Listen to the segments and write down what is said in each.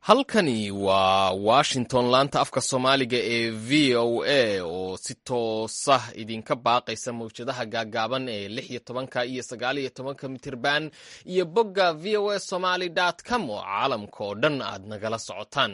halkani waa washington laanta afka soomaaliga ee v o a oo si toosah idinka baaqaysa mawjadaha gaagaaban ee lix iyo tobanka iyo sagaal iyo tobanka mitirban iyo bogga v o a somaly com oo caalamka oo dhan aad nagala socotaan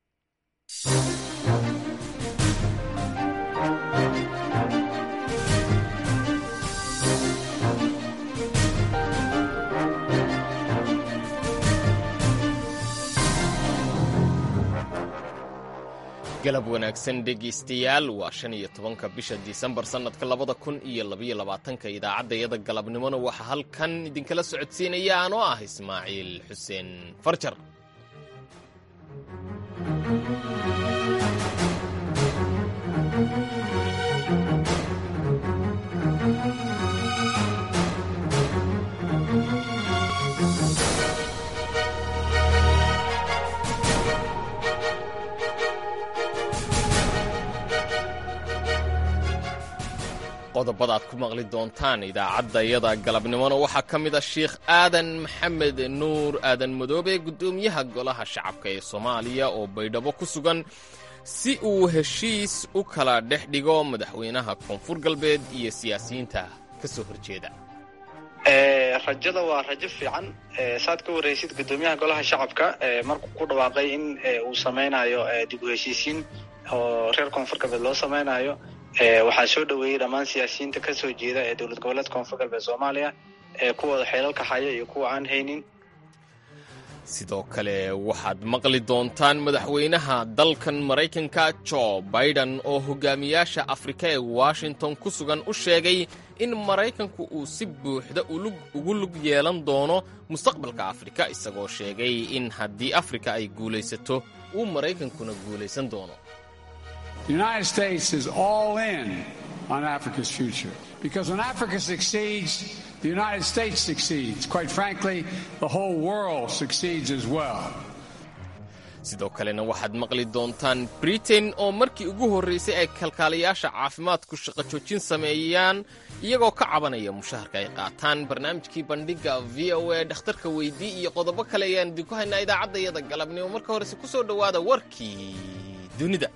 galab wanaagsan dhegaystayaal waa shan iyo tobanka bisha disembar sannadka labada kun iyo labaiyo labaatanka idaacaddayada galabnimona waxaa halkan idinkala socodsiinaya anoo ah ismaaciil xuseen farjar qodobada aad ku maqli doontaan idaacaddayada galabnimona waxaa ka mid a sheikh aadan maxamed nuur aadan madoobe guddoomiyaha golaha shacabka ee soomaaliya oo baydhabo ku sugan si uu heshiis u kala dhex dhigo madaxweynaha koonfur galbeed iyo siyaasiyiinta ka soo horjeeda rajada waa rajo fiican saad ka warraysid guddoomiyaha golaha shacabka markuu ku dhawaaqay in uu samaynayo dib u heshiisiin oo reer koonfur galbeed loo samaynayo waxaa soo dhoweeyey dhammaan siyaasiyiinta ka soo jeeda ee dowlad goboleedka koonfur galbeed soomaaliya ee kuwooda xeelalka haya iyo kuwa aan haynin sidoo kale waxaad maqli doontaan madaxweynaha dalkan maraykanka jo biden oo hogaamiyaasha afrika ee washington ku sugan u sheegay in maraykanku uu si buuxda ugu lug yeelan doono mustaqbalka afrika isagoo sheegay in haddii afrika ay guulaysato uu maraykankuna guulaysan doono The United States is all in on Africa's future. Because when Africa succeeds, the United States succeeds. Quite frankly, the whole world succeeds as well. sidoo kalena waxaad maqli doontaan britain oo markii ugu horraysay ay kalkaalayaasha caafimaadku shaqo joojin sameeyaan iyagoo ka cabanaya mushaharka ay qaataan barnaamijkii bandhigga v o a dhakhtarka weydii iyo qodobo kale ayaan idinku haynaa idaacaddayada galabnimo marka horese ku soo dhowaada warkii dunida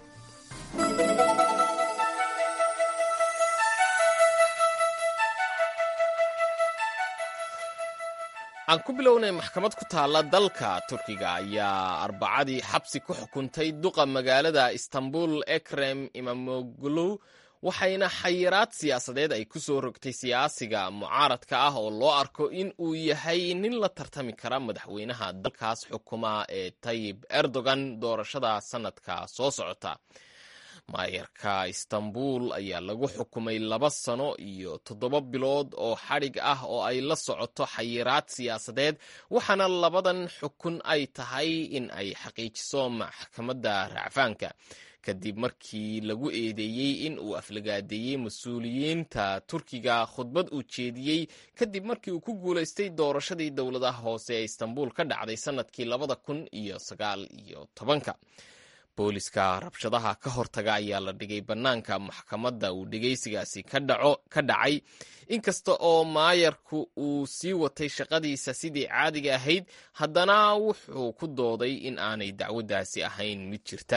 aan ku bilownay maxkamad ku taalla dalka turkiga ayaa arbacadii xabsi ku xukuntay duqa magaalada istanbul ekrem imamoglu waxayna xayiraad siyaasadeed ay ku soo rogtay siyaasiga mucaaradka ah oo loo arko in uu yahay nin la tartami kara madaxweynaha dalkaas xukuma ee tayib erdogan doorashada sannadka soo socota maayarka istanbul ayaa lagu xukumay laba sano iyo toddoba bilood oo xadhig ah oo ay la socoto xayiraad siyaasadeed waxaana labadan xukun ay tahay in ay xaqiijiso maxkamadda racfaanka kadib markii lagu eedeeyey in uu aflagaadeeyey mas-uuliyiinta turkiga khudbad uu jeediyey kadib markii uu ku guulaystay doorashadii dowladaha hoose ee istanbul ka dhacday sannadkii labada kun iyo sagaal iyo tobanka booliska rabshadaha ka hortaga ayaa la dhigay bannaanka maxkamadda uu dhegaysigaasi ka dhacay inkasta oo maayarku uu sii watay shaqadiisa sidii caadiga ahayd haddana wuxuu ku dooday in aanay dacwaddaasi ahayn mid jirta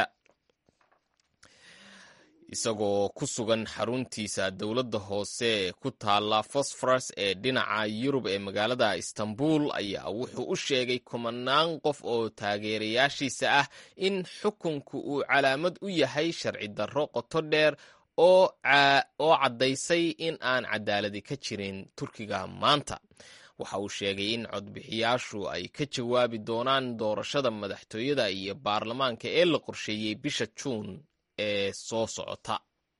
isagoo ku sugan xaruntiisa dowladda hoose ku taalla fosforas ee dhinaca yurub ee magaalada istanbul ayaa wuxuu u sheegay kumanaan qof oo taageerayaashiisa ah in xukunku uu calaamad u yahay sharci darro qoto dheer oo caddaysay in aan cadaaladi ka jirin turkiga maanta waxa uu sheegay in codbixiyaashu ay ka jawaabi doonaan doorashada madaxtooyada iyo baarlamaanka ee la qorsheeyey bisha juun ee soo socota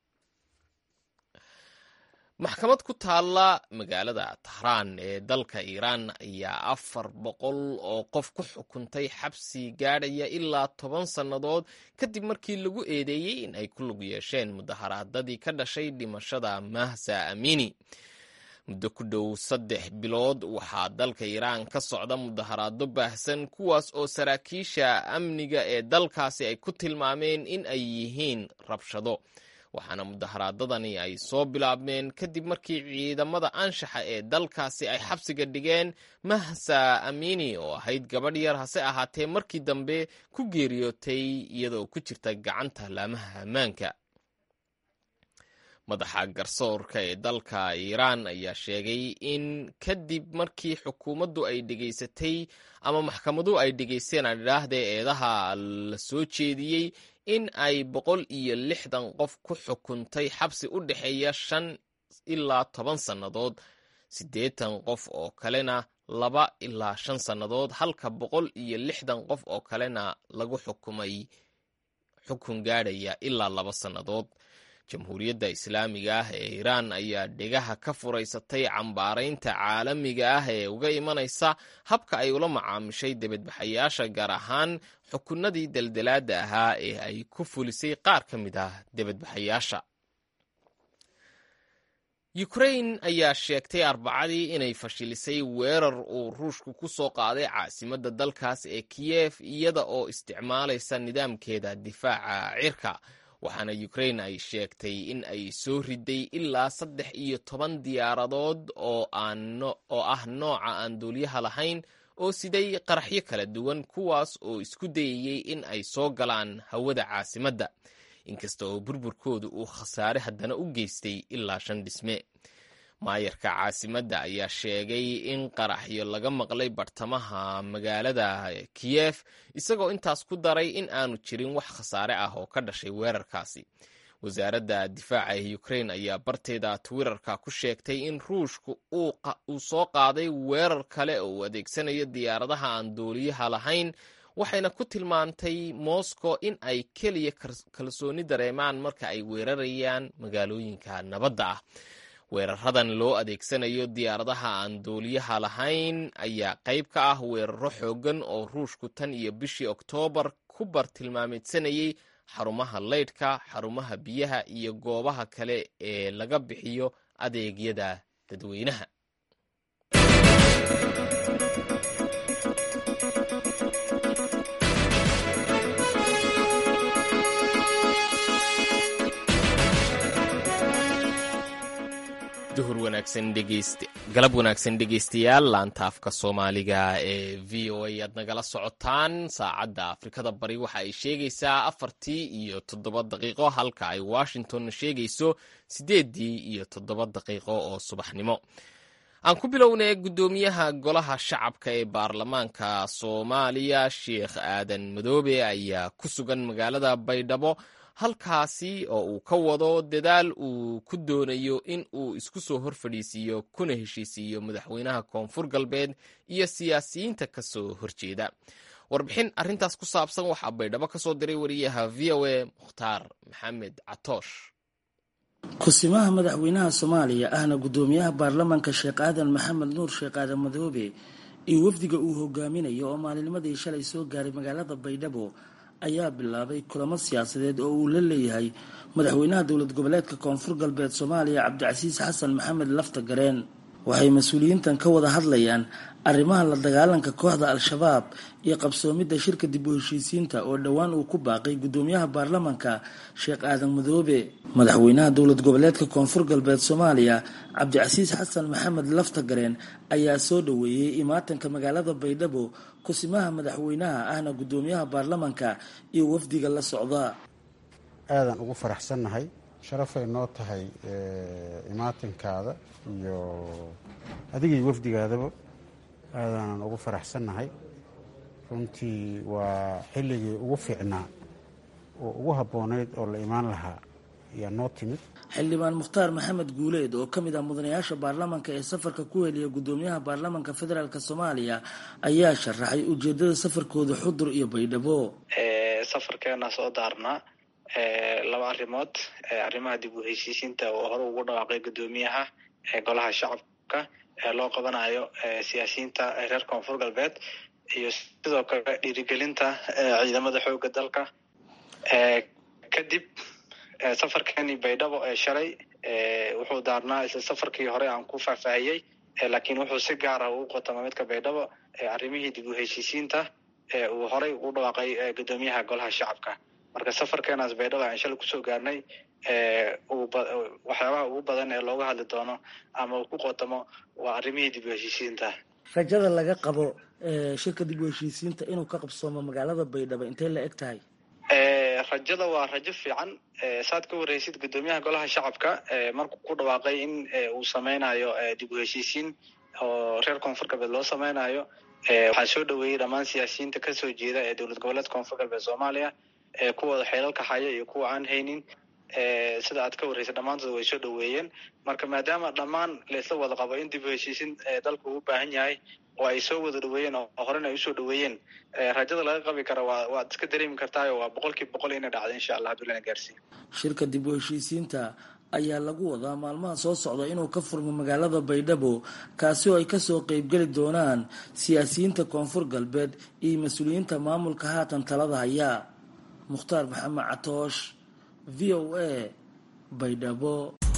maxkamad ku taalla magaalada tahraan ee dalka iiraan ayaa afar boqol oo qof ku xukuntay xabsi gaadhaya ilaa toban sannadood kadib markii lagu eedeeyey in ay ku lug yeesheen mudaharaadadii ka dhashay dhimashada mahsa amini muddo ku dhow saddex bilood waxaa dalka iiraan ka socda mudaharaado baahsan kuwaas oo saraakiisha amniga ee dalkaasi ay ku tilmaameen in ay yihiin rabshado waxaana mudaharaadadani ay soo bilaabmeen kadib markii ciidamada anshaxa ee dalkaasi ay xabsiga dhigeen mahsa amini oo ahayd gabadh yar hase ahaatee markii dambe ku geeriyootay iyadoo ku jirta gacanta laamaha ammaanka madaxa garsoorka ee dalka iiraan ayaa sheegay in kadib markii xukuumaddu ay dhegaysatay ama maxkamadu ay dhegaysteen adhaahdee eedaha la soo jeediyey in ay boqol iyo lixdan qof ku xukuntay xabsi u dhexeeya shan ilaa toban sannadood siddeetan qof oo kalena laba ilaa shan sannadood halka boqol iyo lixdan qof oo kalena lagu xukumay xukun gaadhaya ilaa laba sannadood jamhuuriyadda islaamiga ah ee iiraan ayaa dhegaha ka furaysatay cambaaraynta caalamiga ah ee uga imanaysa habka ay ula macaamishay debadbaxayaasha gaar ahaan xukunadii daldalaada ahaa ee ay ku fulisay qaar ka mid ah debadbaxayaasha ukrain ayaa sheegtay arbacadii inay fashilisay weerar uu ruushku ku soo qaaday caasimadda dalkaas ee kiyef iyada oo isticmaalaysa nidaamkeeda difaaca cirka waxaana ukrain ay sheegtay in ay soo riday ilaa saddex iyo toban diyaaradood oo ah nooca aan duuliyaha lahayn oo siday qaraxyo kala duwan kuwaas oo isku dayayey in ay soo galaan hawada caasimadda inkasta oo burburkoodu uu khasaare haddana u geystay ilaa shan dhisme maayarka caasimadda ayaa sheegay in qaraxyo laga maqlay bartamaha magaalada kiyef isagoo intaas ku daray in aanu jirin wax khasaare ah oo ka dhashay weerarkaasi wasaaradda difaaca ee ukrain ayaa barteeda twitterka ku sheegtay in ruushku uu soo qaaday weerar kale oo uu adeegsanayo diyaaradaha aan duuliyaha lahayn waxayna ku tilmaantay moscow in ay keliya kalsooni dareemaan marka ay weerarayaan magaalooyinka nabadda ah weeraradan loo adeegsanayo diyaaradaha aan duuliyaha lahayn ayaa qayb ka ah weeraro xooggan oo ruushku tan iyo bishii oktoobar ku bartilmaameedsanayey xarumaha leydhka xarumaha biyaha iyo goobaha kale ee laga bixiyo adeegyada dadweynaha duhur wanaagsan dhegeyst galab wanaagsan dhegeystayaal laanta afka soomaaliga ee v o a aad nagala socotaan saacadda afrikada bari waxa ay sheegaysaa afartii iyo toddoba daqiiqo halka ay washington sheegayso siddeeddii iyo toddoba daqiiqo oo subaxnimo aan ku bilownay guddoomiyaha golaha shacabka ee baarlamaanka soomaaliya sheekh aadan madoobe ayaa ku sugan magaalada baydhabo halkaasi oo uu ka wado dadaal uu ku doonayo in uu isku soo hor fadhiisiiyo kuna heshiisiiyo madaxweynaha koonfur galbeed iyo siyaasiyiinta ka soo horjeeda warbixin arrintaas ku saabsan waxaa baydhabo ka soo diray wariyaha v o a mukhtaar maxamed catoosh kusimaha madaxweynaha soomaaliya ahna guddoomiyaha baarlamaanka sheekh aadan maxamed nuur sheekh aadan madoobe iyo wafdiga uu hogaaminayo oo maalinnimadii shalay soo gaaray magaalada baydhabo ayaa bilaabay kulamo siyaasadeed oo uu la leeyahay madaxweynaha dowlad goboleedka koonfur galbeed soomaaliya cabdicasiis xasan maxamed lafta gareen waxay mas-uuliyiintan ka wada hadlayaan arrimaha la dagaalanka kooxda al-shabaab iyo qabsoomidda shirka dib u heshiisiinta oo dhowaan uu ku baaqay guddoomiyaha baarlamaanka sheekh aadan madoobe madaxweynaha dowlad goboleedka koonfur galbeed soomaaliya cabdicasiis xasan maxamed lafta gareen ayaa soo dhoweeyey imaatanka magaalada baydhabo kusimaha madaxweynaha ahna guddoomiyaha baarlamaanka iyo wafdiga la socda aadan ugu faraxsannahay sharafay noo tahay imaatinkaada iyo adigii wafdigaadaba aadaanan ugu faraxsannahay runtii waa xilligii ugu fiicnaa oo ugu habboonayd oo la imaan lahaa ayaa noo timid xildhibaan mukhtaar maxamed guuleed oo ka mid ah mudanayaasha baarlamaanka ee safarka ku heliya guddoomiyaha baarlamaanka federaalk soomaaliya ayaa sharaxay ujeedada safarkooda xudur iyo baydhabo safarkeena soo daarnaa laba arrimood arrimaha dib u heshiisiinta oo hore ugu dhawaaqay guddoomiyaha golaha shacabka ee loo qabanayo siyaasiyiinta reer koonfur galbeed iyo sidoo kale dhiirigelinta ciidamada xooga dalka kadib safarkeeni baydhabo ee shalay wuxuu daarnaa isla safarkii hore aan ku faahfaahiyey laakiin wuxuu si gaara ugu qotama midka baydhabo arrimihii dib u heshiisiinta uu horey ugu dhawaaqay guddoomiyaha golaha shacabka marka safarkeenaas baydhabo aan shalay kusoo gaarnay waxyaabaha ugu badan ee looga hadli doono ama uu ku qotamo waa arrimihii dib u heshiisiinta rajada laga qabo shirka dib u heshiisiinta inuu ka qabsoomo magaalada baydhabo intay la eg tahay rajada waa rajo fiican saad ka wareysid guddoomiyaha golaha shacabka markuu ku dhawaaqay in uu sameynayo dib u heshiisiin oo reer koonfur galbeed loo sameynayo waxaa soo dhaweeyey dhammaan siyaasiyiinta kasoo jeeda ee dowlad goboleedka koonfur galbeed soomaaliya kuwooda xeelalka haya iyo kuwa aan haynin sida aad ka warreysay dhammaantood way soo dhaweeyeen marka maadaama dhammaan laisla wada qabo in dib u heshiisin dalku uu baahan yahay oo ay soo wada dhaweeyeen oo horena ay usoo dhaweeyeen rajada laga qabi kara waa waad iska dareemi kartaayo waa boqolkiiba boqol inay dhacdo insha allah hadduu lana gaarsiiyo shirka dib u heshiisiinta ayaa lagu wadaa maalmaha soo socda inuu ka furmo magaalada baydhabo kaasi oo ay kasoo qeybgeli doonaan siyaasiyiinta koonfur galbeed iyo mas-uuliyiinta maamulka haatan talada haya mukhtaar maxamed catoosh v o a baydhabo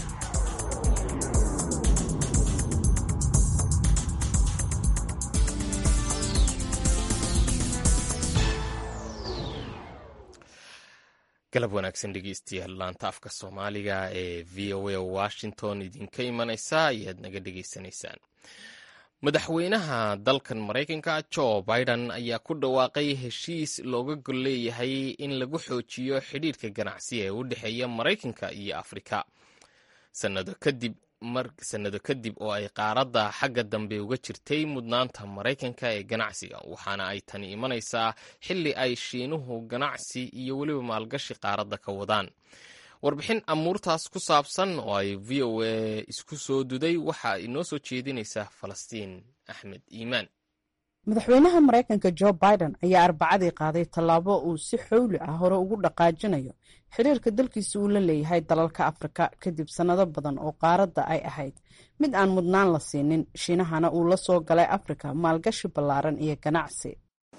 galab wanaagsan dhegeystayaal laanta afka soomaaliga ee v o a washington idinka imanaysa ayaad naga dhegeysanaysaan madaxweynaha dalkan maraykanka jo biden ayaa ku dhawaaqay heshiis looga gol leeyahay in lagu xoojiyo xidhiirka ganacsi ee u dhexeeya maraykanka iyo afrika sanado kadib sanado kadib oo ay qaaradda xagga dambe uga jirtay mudnaanta maraykanka ee ganacsiga waxaana ay tani imanaysaa xilli ay shiinuhu ganacsi iyo weliba maalgashi qaaradda ka wadaan warbixin amuurtaas ku saabsan oo ay v o a isku soo duday waxa inoo soo jeedinaysa falastiin axmed iimaan madaxweynaha maraykanka jo biden ayaa arbacadii qaaday tallaabo uu si xowli ah hore ugu dhaqaajinayo xiriirka dalkiisa uu la leeyahay dalalka afrika kadib sannado badan oo qaaradda ay ahayd mid aan mudnaan la siinin shiinahana uu la soo galay afrika maalgashi ballaaran iyo ganacsi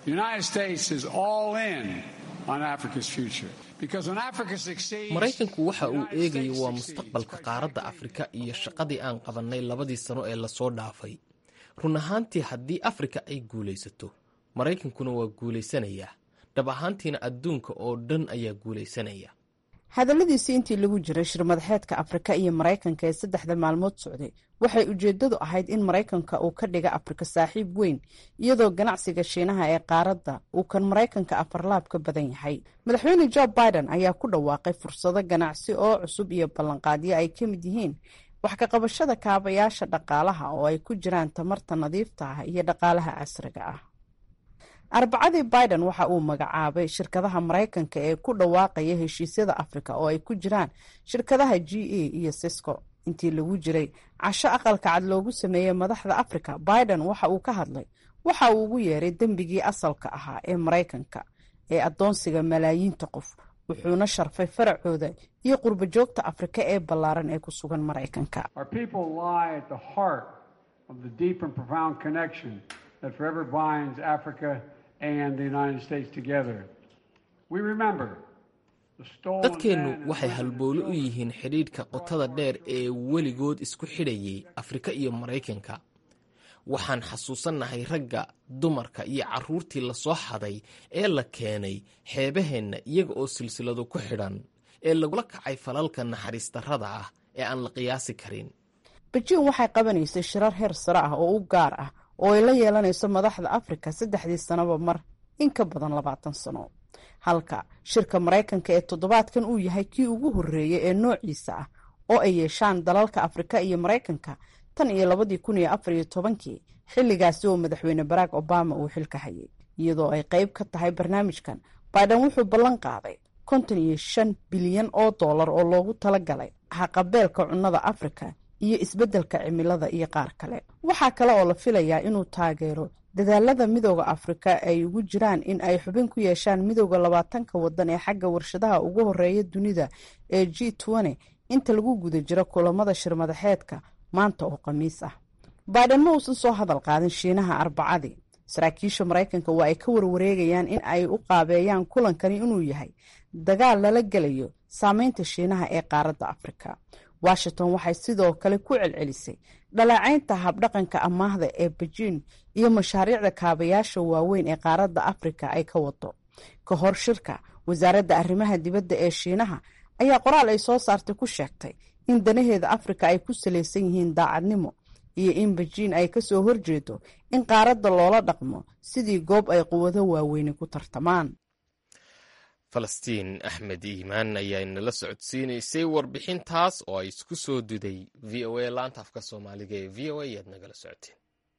maraykanku waxa uu eegayo waa mustaqbalka qaaradda afrika iyo shaqadii aan qabannay labadii sano ee lasoo dhaafay run ahaantii haddii afrika ay guulaysato maraykankuna waa guulaysanayaa dhab ahaantiina adduunka oo dhan ayaa guulaysanaya hadalladiisii intii lagu jiray shir madaxeedka afrika iyo maraykanka ee saddexda maalmood socday waxay ujeeddadu ahayd in maraykanka uu ka dhiga afrika saaxiib weyn iyadoo ganacsiga shiinaha ee qaaradda uu kan maraykanka afarlaab ka badan yahay madaxweyne jo biden ayaa ku dhawaaqay fursado ganacsi oo cusub iyo ballanqaadyo ay ka mid yihiin wax ka qabashada kaabayaasha dhaqaalaha oo ay ku jiraan tamarta nadiifta ah iyo dhaqaalaha casriga ah arbacadii biden waxa uu magacaabay shirkadaha maraykanka ee ku dhawaaqaya heshiisyada afrika oo ay ku jiraan shirkadaha g a iyo sisco intii lagu jiray casho aqalka cad loogu sameeyey madaxda afrika biden waxa uu ka hadlay waxa uu ugu yeeray dembigii asalka ahaa ee maraykanka ee addoonsiga malaayiinta qof wuxuuna sharfay faracooda iyo qurba joogta afrika ee ballaaran ee ku sugan maraykanka dadkeennu waxay halboolo u yihiin xidhiidhka qotada dheer ee weligood isku xidhayay afrika iyo maraykanka waxaan xasuusannahay ragga dumarka iyo carruurtii lasoo xaday ee la keenay xeebaheenna iyaga oo silsilado ku xidhan ee lagula kacay falalka naxariis darrada ah ee aan la qiyaasi karin bejiin waxay qabanaysay shirar heer sare ah oo u gaar ah oo ay la yeelanayso madaxda afrika saddexdii sanoba mar in ka badan labaatan sano halka shirka maraykanka ee toddobaadkan uu yahay kii ugu horreeyey ee noociisa ah oo ay yeeshaan dalalka afrika iyo maraykanka tan iyo labadii kun iyo afar iyo tobankii xilligaasi oo madaxweyne barack obama uu xilka hayay iyadoo ay qayb ka tahay barnaamijkan biden wuxuu ballan qaaday konton iyo shan bilyan oo dollar oo loogu talagalay haqabeelka cunnada afrika iyo isbeddelka cimilada iyo qaar kale waxaa kale oo la filayaa inuu taageero dadaalada midooda afrika ay ugu jiraan in ay xubin ku yeeshaan midooda labaatanka wadan ee xagga warshadaha ugu horeeya dunida ee g twenty inta lagu guda jiro kulamada shirmadaxeedka maanta oo khamiis ah biden ma uusan soo hadal qaadin shiinaha arbacadii saraakiisha maraykanka waa ay ka warwareegayaan in ay u qaabeeyaan kulankani inuu yahay dagaal lala gelayo saameynta shiinaha ee qaaradda afrika washington waxay sidoo kale ku celcelisay dhaleecaynta habdhaqanka amaahda ee bejiin iyo mashaariicda kaabayaasha waaweyn ee qaaradda afrika ay ka wado ka hor shirka wasaaradda arrimaha dibadda ee shiinaha ayaa qoraal ay soo saartay ku sheegtay in danaheeda afrika ay ku salaysan yihiin daacadnimo iyo in bejiin ay ka soo horjeedo in qaaradda loola dhaqmo sidii goob ay quwado waaweyni ku tartamaan falastiin axmed iimaan ayaa inala socodsiinaysay warbixintaas oo ay isku soo duday v o a laanta afka soomaaliga ee v o a ayaad nagala socoteen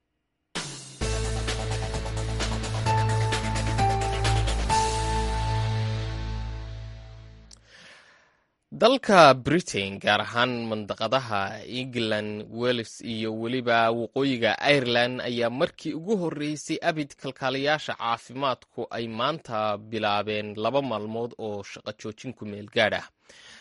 dalka britain gaar ahaan mandaqadaha england wales iyo weliba waqooyiga ireland ayaa markii ugu horreysay abid kalkaaliyaasha caafimaadku ay maanta bilaabeen laba maalmood oo shaqo joojin ku meel gaadh ah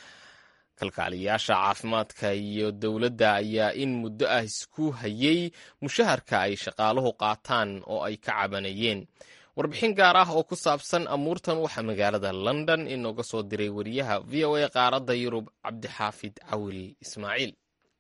kalkaaliyaasha caafimaadka iyo dowladda ayaa in muddo ah isku hayay mushaharka ay shaqaaluhu qaataan oo ay ka cabanayeen warbixin gaar ah oo ku saabsan amuurtan waxaa magaalada london inooga soo diray wariyaha v o a qaaradda yurub cabdixaafid cawil ismaaciil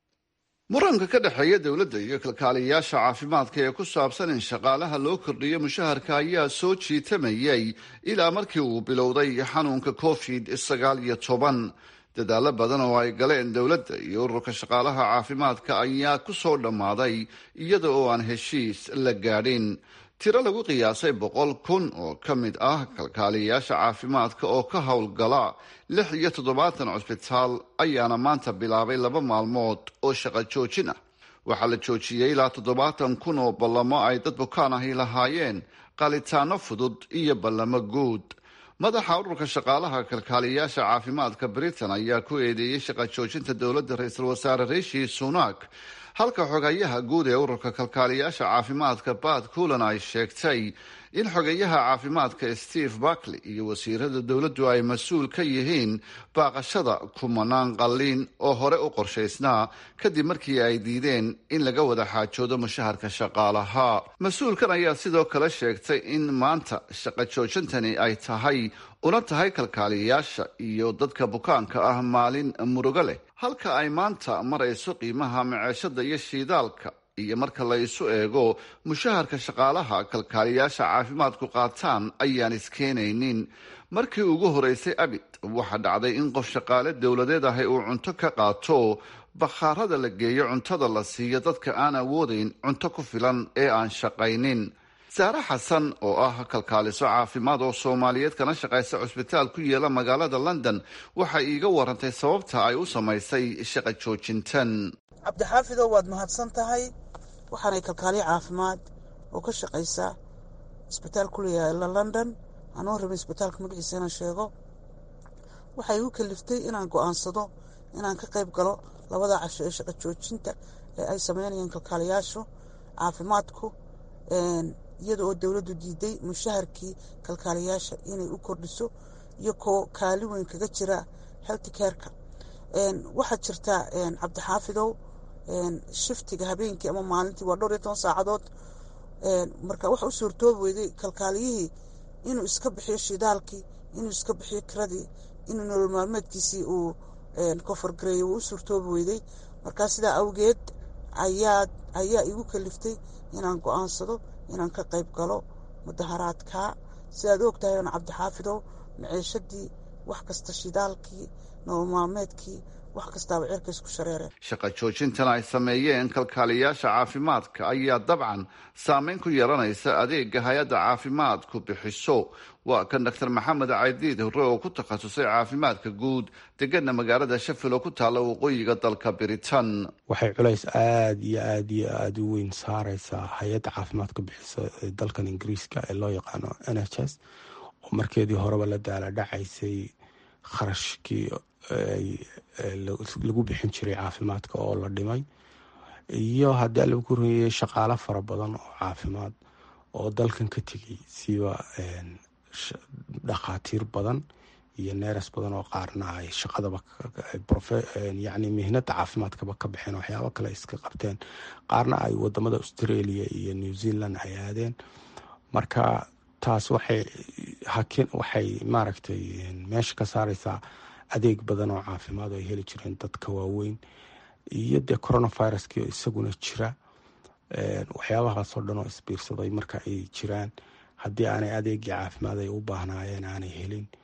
muranka ka dhexeeya dowladda iyo kalkaaliyayaasha caafimaadka ee ku saabsan in shaqaalaha loo kordhiyo mushaharka ayaa soo jiitamayay ilaa markii uu bilowday xanuunka covid sagaal iyo toban dadaalo badan oo ay galeen dowladda iyo ururka shaqaalaha caafimaadka ayaa ku soo dhammaaday iyada oo aan heshiis la gaadhin tiro lagu qiyaasay boqol kun oo ka mid ah kalkaaliyayaasha caafimaadka oo ka howlgala lix iyo toddobaatan cusbitaal ayaana maanta bilaabay laba maalmood oo shaqo joojin ah waxaa la joojiyey ilaa toddobaatan kun oo ballamo ay dad bukaan ahi lahaayeen qalitaano fudud iyo ballamo guud madaxa ururka shaqaalaha kalkaaliyayaasha caafimaadka britain ayaa ku eedeeyey shaqa joojinta dowladda ra-iisul wasaare rishi sunak halka xogayaha guud ee ururka kalkaaliyaasha caafimaadka bad kulan ay sheegtay in xogayaha caafimaadka steve barkley iyo wasiirada dowladdu ay mas-uul ka yihiin baaqashada kumanaan qalliin oo hore u qorshaysnaa kadib markii ay diideen in laga wada xaajoodo mushaharka shaqaalaha mas-uulkan ayaa sidoo kale sheegtay in maanta shaqo joojintani ay tahay una tahay kalkaaliyayaasha iyo dadka bukaanka ah maalin murugo leh halka ay maanta marayso qiimaha maceeshada iyo shiidaalka iyo marka la isu eego mushaharka shaqaalaha kalkaaliyayaasha caafimaadku qaataan ayaan iskeenaynin markii ugu horeysay abid waxaa dhacday in qof shaqaale dowladeed ahi uu cunto ka qaato bakhaarada la geeyo cuntada la siiyo dadka aan awoodeyn cunto ku filan ee aan shaqaynin saare xasan oo ah kalkaaliso caafimaad oo soomaaliyeed kana shaqaysa cusbitaal ku yeela magaalada london waxay iiga warantay sababta ay u samaysay shaqa joojintan cabdixaafidow waad mahadsan tahay waxaanay kalkaaliyo caafimaad oo ka shaqaysa isbitaal ku yaala london anoo rabin isbitaalka magaciisa inaan sheego waxay igu kaliftay inaan go-aansado inaan ka qayb galo labada casho ee shaqa joojinta ee ay sameynayaan kalkaaliyaashu caafimaadku iyada oo dowladdu diiday mushaharkii kalkaaliyaasha inay u kordhiso iyo koo kaali weyn kaga jira health careka waxaa jirta cabdixaafidow shiftiga habeenkii ama maalintii waa dhowr iyo toban saacadood marka waxa u suurtoobi weyday kalkaaliyihii inuu iska bixiyo shidaalkii inuu iska bixiyo kiradii inuu nolol maalmeedkiisii uu koforgareeyo wuu u suurtoobi weyday markaa sidaa awgeed ayaa ayaa igu kaliftay inaan go-aansado inaan ka qayb galo mudaharaadka sidaad og tahay oon cabdixaafidow maciishadii wax kasta shidaalkii nolol maalmeedkii wax kastaaba cirka isku shareereen shaqa joojintan ay sameeyeen kalkaaliyaasha caafimaadka ayaa dabcan saameyn ku yeelanaysa adeega hay-adda caafimaadku bixiso waa kan doctor maxamed caydiid hore oo ku takhasusay caafimaadka guud degana magaalada shafil oo ku taalla waqooyiga dalka britain waxay culays aada iyo aada iyo aada u weyn saareysaa hay-adda caafimaadka bixisa ee dalkan ingiriiska ee loo yaqaano n h s oo markeedii horeba la daala dhacaysay kharashkii lagu bixin jiray caafimaadka oo la dhimay iyo haddii lagu korreeyey shaqaalo fara badan oo caafimaad oo dalkan ka tegay siba dhakhaatiir badan iyo neeres badan oo qaarna ay shaqadaba yani mihnada caafimaadkaba ka baxeen waxyaabo kale iska qabteen qaarna ay wadamada australia iyo new zealand ay aadeen marka taas waxay waxay maaragtay meesha ka saareysaa adeeg badan oo caafimaad oo ay heli jireen dadka waaweyn iyo dee coronaviruskii isaguna jira waxyaabahaasoo dhan oo isbiirsaday marka ay jiraan haddii aanay adeegii caafimaad ay u baahnaayeen aanay helin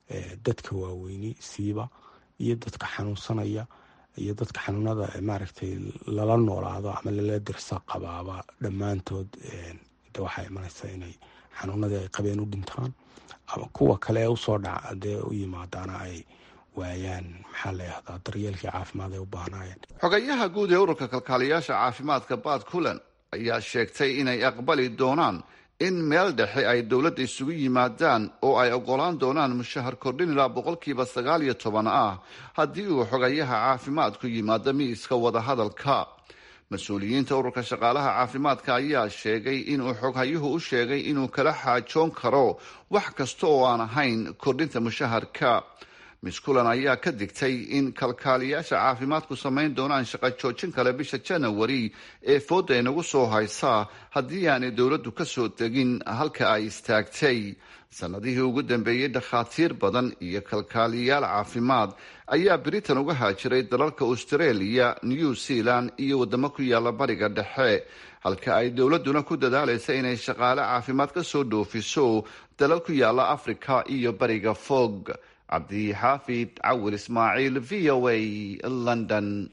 dadka waaweyni siiba iyo dadka xanuunsanaya iyo dadka xanuunada maaragtay lala noolaado ama lala dirsa qabaaba dhammaantood de waxaa imanaysa inay xanuunadii ay qabeen u dhintaan ama kuwa kale ee usoo dhaca dee u yimaadaana ay waayaan maxaa la yahdaa daryeelkii caafimaad ay u baahnaayeen xogayaha guud ee ururka kalkaaliyaasha caafimaadka baad kulan ayaa sheegtay inay aqbali doonaan in meel dhexe ay dowladda isugu yimaadaan oo ay ogolaan doonaan mushahar kordhin ilaa boqolkiiba sagaal iyo toban ah haddii uu xogayaha caafimaadku yimaado miiska wadahadalka mas-uuliyiinta ururka shaqaalaha caafimaadka ayaa sheegay inuu xoghayuhu u sheegay inuu kala xaajoon karo wax kasta oo aan ahayn kordhinta mushaharka miss kulan ayaa ka digtay in kalkaaliyaasha caafimaadku samayn doonaan shaqo joojin kale bisha janawari ee fooda inagu soo haysa haddii aanay dowladdu ka soo degin halka ay istaagtay sanadihii ugu dambeeyey dhakhaatiir badan iyo kalkaaliyaal caafimaad ayaa britain uga haajiray dalalka australia new zealand iyo wadamo ku yaala bariga dhexe halka ay dowladuna ku dadaalaysa inay shaqaale caafimaad ka soo dhoofiso dalal ku yaala africa iyo bariga fog cabdixaafid cawil ismaaciil v o a london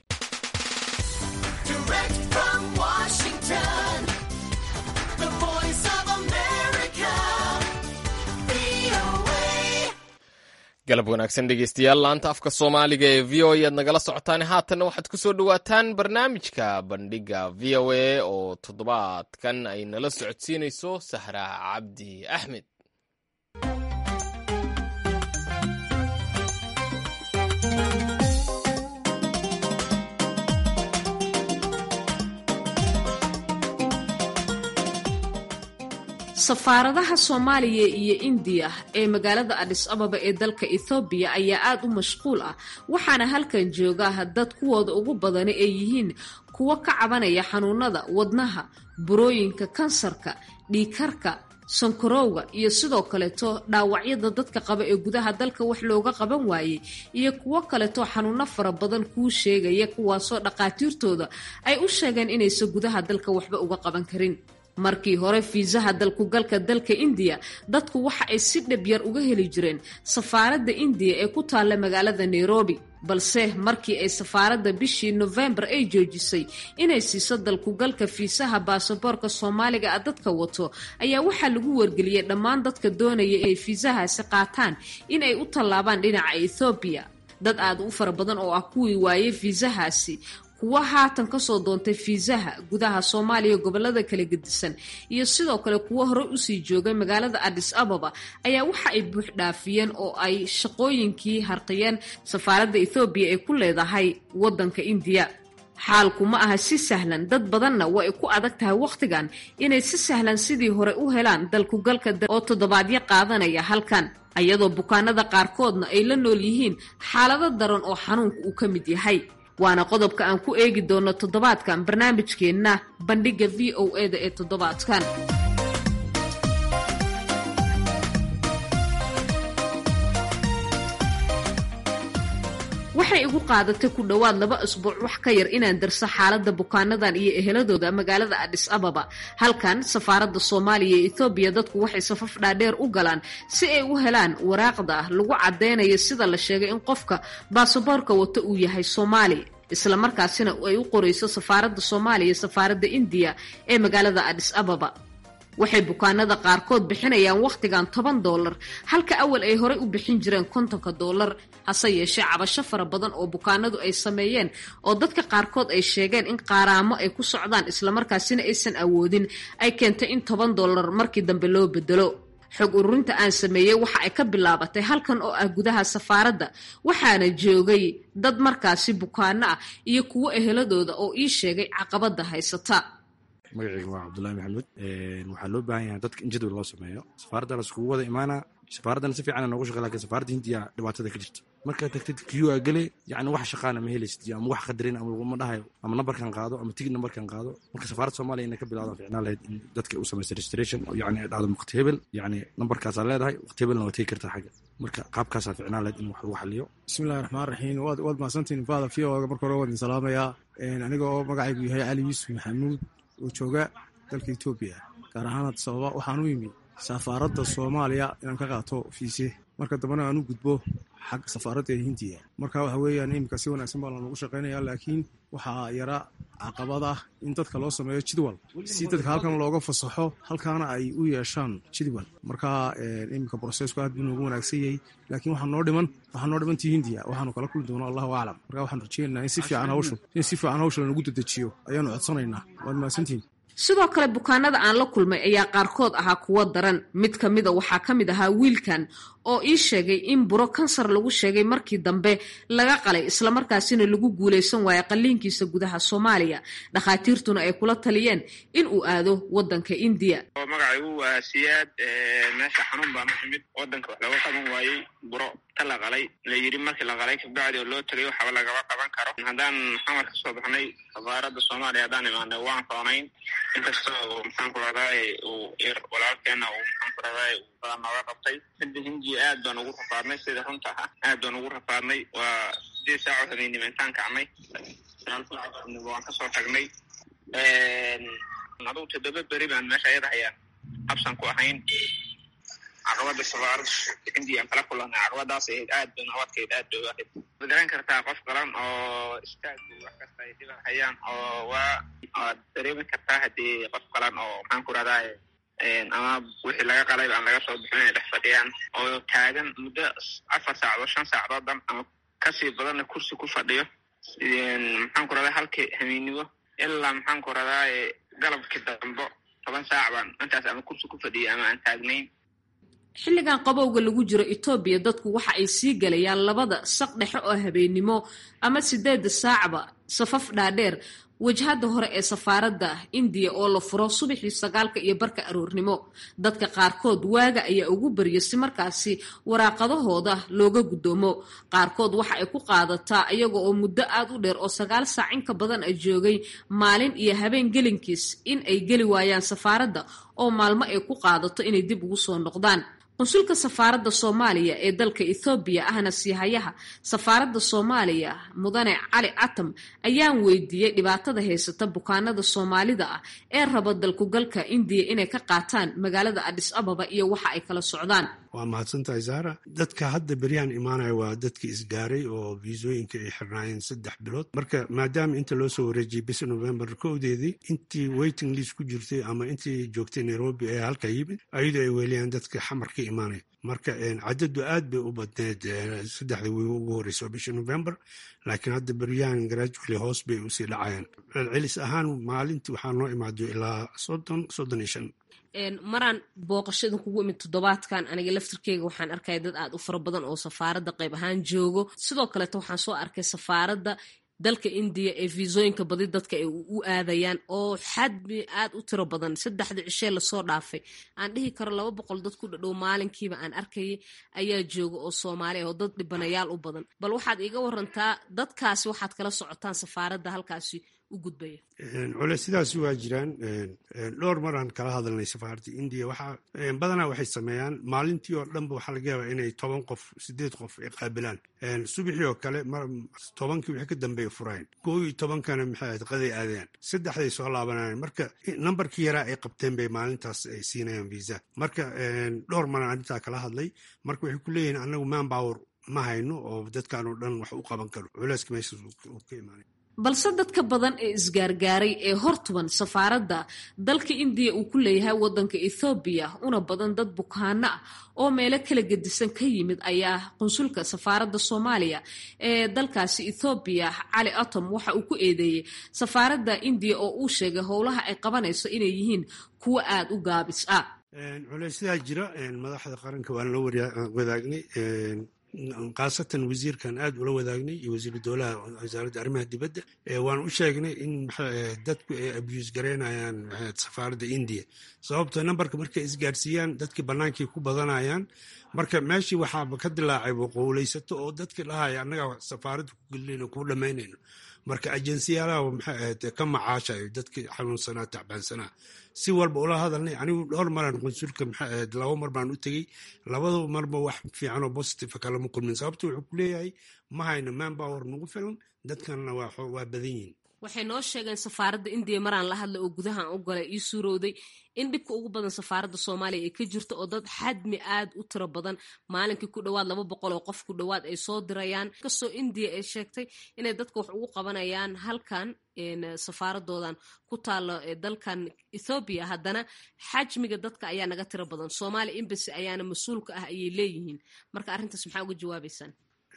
galab wanaagsan dhegeystayaal laanta afka soomaaliga ee v o a aad nagala socotaan haatanna waxaad ku soo dhowaataan barnaamijka bandhiga v o a oo toddobaadkan ay nala socodsiinayso sahra cabdi axmed safaaradaha soomaaliya iyo indiya ee magaalada adhis ababa ee dalka ethoobiya ayaa aada u mashquul ah waxaana halkan jooga dad kuwooda ugu badani ay yihiin kuwo ka cabanaya xanuunada wadnaha burooyinka kansarka dhiikarka sankarowga iyo sidoo kaleeto dhaawacyada dadka qaba ee gudaha dalka wax looga qaban waayey iyo kuwo kaleeto xanuuno fara badan kuu sheegaya kuwaasoo dhaqaatiirtooda ay u sheegeen inaysan gudaha dalka waxba uga qaban karin markii hore fiisaha dalkugalka dalka indiya dadku waxa ay si dhib yar uga heli jireen safaaradda indiya ee ku taalla magaalada nairobi balse markii ay safaaradda bishii nofembar ay joojisay inay siiso dalkugalka fiisaha baasaboorka soomaaliga a dadka wato ayaa waxaa lagu wargeliyey dhammaan dadka doonaya inay fiisahaasi qaataan in ay u tallaabaan dhinaca ethoobiya dad aad u fara badan oo ah kuwii waayey fiisahaasi kuwa haatan kasoo doontay fiisaha gudaha soomaaliya gobolada kala gedisan iyo sidoo kale kuwo horey usii joogay magaalada adis ababa ayaa waxa ay buux dhaafiyeen oo ay shaqooyinkii harqiyeen safaaradda ethoobiya ee ku leedahay wadanka indiya xaalku ma aha si sahlan dad badanna waa ay ku adag tahay wakhtigan inay si sahlan sidii hore u helaan dalkugalka oo toddobaadyo qaadanaya halkan ayadoo bukaanada qaarkoodna ay la nool yihiin xaalado daran oo xanuunka uu ka mid yahay waana qodobka aan ku eegi doono toddobaadkan barnaamijkeenna bandhigga v o e da ee toddobaadkan waxay igu qaadatay ku dhowaad laba isbuuc wax ka yar inaan darso xaaladda bukaanadan iyo eheladooda magaalada adhis ababa halkan safaaradda soomaaliya ee ethoobiya dadku waxay safaf dhaadheer u galaan si ay u helaan waraaqda lagu caddeynayo sida la sheegay in qofka baasaboorka wata uu yahay soomaali islamarkaasina ay u qorayso safaaradda soomaaliya safaaradda indiya ee magaalada adhis ababa waxay bukaanada qaarkood bixinayaan wakhtigan toban doolar halka awal ay horey u bixin jireen kontonka doolar hase yeeshee cabasho fara badan oo bukaanadu ay sameeyeen oo dadka qaarkood ay sheegeen in qaaraamo ay ku socdaan islamarkaasina aysan awoodin ay keentay in toban doolar markii dambe loo bedelo xog ururinta aan sameeyey waxa ay ka bilaabatay halkan oo ah gudaha safaaradda waxaana joogay dad markaasi bukaano ah iyo kuwo eheladooda oo ii sheegay caqabada haysata magaceyga waa cabdulahi maxamuud waxaa loo baahan yahay dadka in jadwal loo sameeyo safaaradda laskugu wada imaana safaaraddana si fiican noogu shaqey lakin safaaradda hindiya dhibaatada ka jirta markaa tagtid qa gele yani wax shaqaana ma helaysid ama wax qadarin ama laguma dhahayo ama nambarkan qaado ama tigid nambarkan qaado marka safaaradda soomaaliya inay ka bilawdaan ficnaan lahayd in dadka u samaysta registration yani ay dhahdo waqti hebel yani nambarkaasaa leedahay waqti hebelna waa tegi kartaa xagga marka qaabkaasaa ficnaan lahayd in wax lagu xaliyo bismillahi raxmaan raxiim waad waad mahadsantiin faada v oga marka hore waadin salaamayaa aniga oo magacaygu yahay cali yuusuf maxamuud oo jooga dalka etoobiya gaar ahaan sababa waxaan u yimi safaaradda soomaaliya inaan ka qaato fiise marka dambena aan u gudbo xagga safaaradda ee hindiya marka waxa weeyaan iminka si wanaagsan baa lanogu shaqaynaya laakiin waxaa yara caqabad ah in dadka loo sameeyo jidwal si dadka halkan looga fasaxo halkaana ay u yeeshaan jidwal marka iminka brosesku aad buu noogu wanaagsan yahay laakiin waxaa noo dhiman waxaa noo dhimantii hindiya waxaanu kala kulmi doona allahu aclam marka waxaan rajeynaynaa in si fiican hawshu in si fiican hawsha lanogu dedejiyo ayaanu codsanaynaa waad mahadsantihin sidoo kale bukaanada aan la kulmay ayaa qaarkood ahaa kuwo daran mid ka mida waxaa ka mid ahaa wiilkan oo ii sheegay in buro kansar lagu sheegay markii dambe laga qalay islamarkaasina lagu guulaysan waayo qalliinkiisa gudaha soomaaliya dhakhaatiirtuna ay kula taliyeen in uu aado wadanka indiya magacaygu waa siyaad meesha xanuun baan u imid wadanka wax looga qaban waayey buro ta la qalay la yidhi markii la qalay kabacdi oo loo tagay waxaba lagaba qaban karo haddaan xamar ka soo baxnay safaaradda soomaaliya haddaan imaanay waan roonayn inkasta uu maxaanku rahdaay uu ir walaalkeena uu maxaanku rahdaay uu badan nooga qabtay midda hindiya aad baan ugu rafaadnay sida runta ah aad baan ugu rafaadnay waa sideed saaco habeenimo intaan kacnay waan kasoo tagnay adugu toddoba beri baan meesha ayada hayaan habsan ku ahayn caqabada safaaradda hindiya aan kala kulanay caqabadaas ahayd aad bay nabadkeed aad bay u ahayd waad garan kartaa qof qalan oo istaagku wax kasta ay dhiban hayaan oo waa waad dareemi kartaa haddii qof qalan oo maxaan ku rahdaa ama wixii laga qalay aan laga soo bixin inay dhex fadhiyaan oo taagan muddo afar saacadood shan saacadood dhan ama kasii badanna kursi ku fadhiyo maxaan ku rahdaa halkii hamiinimo ilaa maxaan ku rahdaa galabkii dambo toban saac baan intaas ama kursi ku fadhiyay ama aan taagnayn xilligan qabowga lagu jiro etoobiya dadku waxa ay sii galayaan labada saq dhexe oo habeennimo ama sideeda saacba safaf dhaadheer wajhada hore ee safaaradda indiya oo la furo subaxii sagaalka iyo barka aroornimo dadka qaarkood waaga ayaa ugu barya si markaasi waraaqadahooda looga guddoomo qaarkood waxa ay ku qaadataa iyaga oo muddo aad u dheer oo sagaal saac inka badan a joogay maalin iyo habeen gelinkiis in ay geli waayaan safaaradda oo maalmo ay ku qaadato inay dib ugu soo noqdaan qunsulka safaaradda soomaaliya ee dalka ethoobiya ahna siihayaha safaaradda soomaaliya mudane cali catam ayaan weydiiyey dhibaatada haysata bukaanada soomaalida ah ee raba dalkugalka indiya inay ka qaataan magaalada adis ababa iyo waxa ay kala socdaan waa mahadsantahay zahra dadka hadda beryahan imaanaya waa dadka isgaaray oo viisooyinka ay xirnaayeen saddex bilood marka maadaama inta loo soo wareejiyey bisi november kowdeedii intii waiting list ku jirtay ama intii joogtay nairobi ee halka yimid ayadoo ay weeliyaan dadka xamar ka imaanaya marka cadadu aad bay u badneed saddexda wiig ugu horeysa bishii november laakiin hadda beryahan gradually hoos bay usii dhacayaan celcelis ahaan maalintii waxaa noo imaado ilaa soddon soddon iyo shan maraan booqashadan kugu imid toddobaadkan aniga laftirkeyga waxaan arkaya dad aad u fara badan oo safaaradda qayb ahaan joogo sidoo kaleeta waxaan soo arkay safaaradda dalka indiya ee fiisooyinka badi dadka ay u aadayaan oo xadmi aad u tiro badan saddexda cishee lasoo dhaafay aan dhihi karo laba boqol dad ku dhadhow maalinkiiba aan arkayay ayaa jooga oo soomaaliya oo dad dhibanayaal u badan bal waxaad iiga warantaa dadkaasi waxaad kala socotaan safaaradda halkaasi u gudbaya cule sidaasi waa jiraan dhowr maraan kala hadalnay safaaradda indiya waxaa badanaa waxay sameeyaan maalintii oo dhanba waxaa laga yaabaa inay toban qof sideed qof ay qaabilaan subaxii oo kale tobankii wixii ka dambeeya furaayan koo iyo tobankana maxay ahayd qaday aadayaan saddexday soo laabanayaan marka nambarkii yaraa ay qabteen bay maalintaas ay siinayaan visa marka dhowr maraan arrintaa kala hadlay marka waxay ku leeyihiin annagu manpower ma hayno oo dadkan oo dhan wax u qaban karo culeyska meeshaas uu ka imaanay balse dadka badan ee isgaargaaray ee hortuban safaaradda dalka indiya uu ku leeyahay waddanka ethoobiya una badan dad bukaano ah oo meelo kala gedisan ka yimid ayaa qunsulka safaaradda soomaaliya ee dalkaasi ethoobiya cali atom waxa uu ku eedeeyey safaaradda indiya oo uu sheegay howlaha ay qabanayso inay yihiin kuwo aada u gaabis ah culeysyada jira madaxda qaranka waan la wadaagnay khaasatan wasiirkan aad ula wadaagnay iyo wasiiru dowlaha wasaaradda arrimaha dibadda waan u sheegnay in dadku ay abuse garaynayaan safaaradda indiya sababto nambarka markay isgaarsiiyaan dadkii bannaankii ku badanayaan marka meeshii waxaaba ka dilaacay boqowleysato oo dadkii dhahaya annaga safaaradda ku gelinayno kuu dhammaynayno marka ajensiyaalaha maxay ahayd ka macaashayo dadkii xanuunsanaa tacbaansanaa si walba ula hadalnay anigu dhowr maraan qunsulka maxay ahayd laba mar baan u tegey labada marba wax fiican oo positive kalama kulmin sababta wuxuu ku leeyahay ma hayno manpower nagu filan dadkanna waa badan yihin waxay noo sheegeen safaaradda indiya maraan la hadlay oo gudahan u galay ii suurowday in dhibka ugu badan safaaradda soomaaliya ay ka jirto oo dad xadmi aad u tiro badan maalinkii ku dhowaad laba boqol oo qof ku dhowaad ay soo dirayaan kastoo indiya ay sheegtay inay dadka wax ugu qabanayaan halkan safaaradoodan ku taalo dalkan ethoobiya haddana xajmiga dadka ayaa naga tiro badan soomaaliya embasy ayaana mas-uulka ah ayay leeyihiin marka arrintaas maxaa uga jawaabaysaan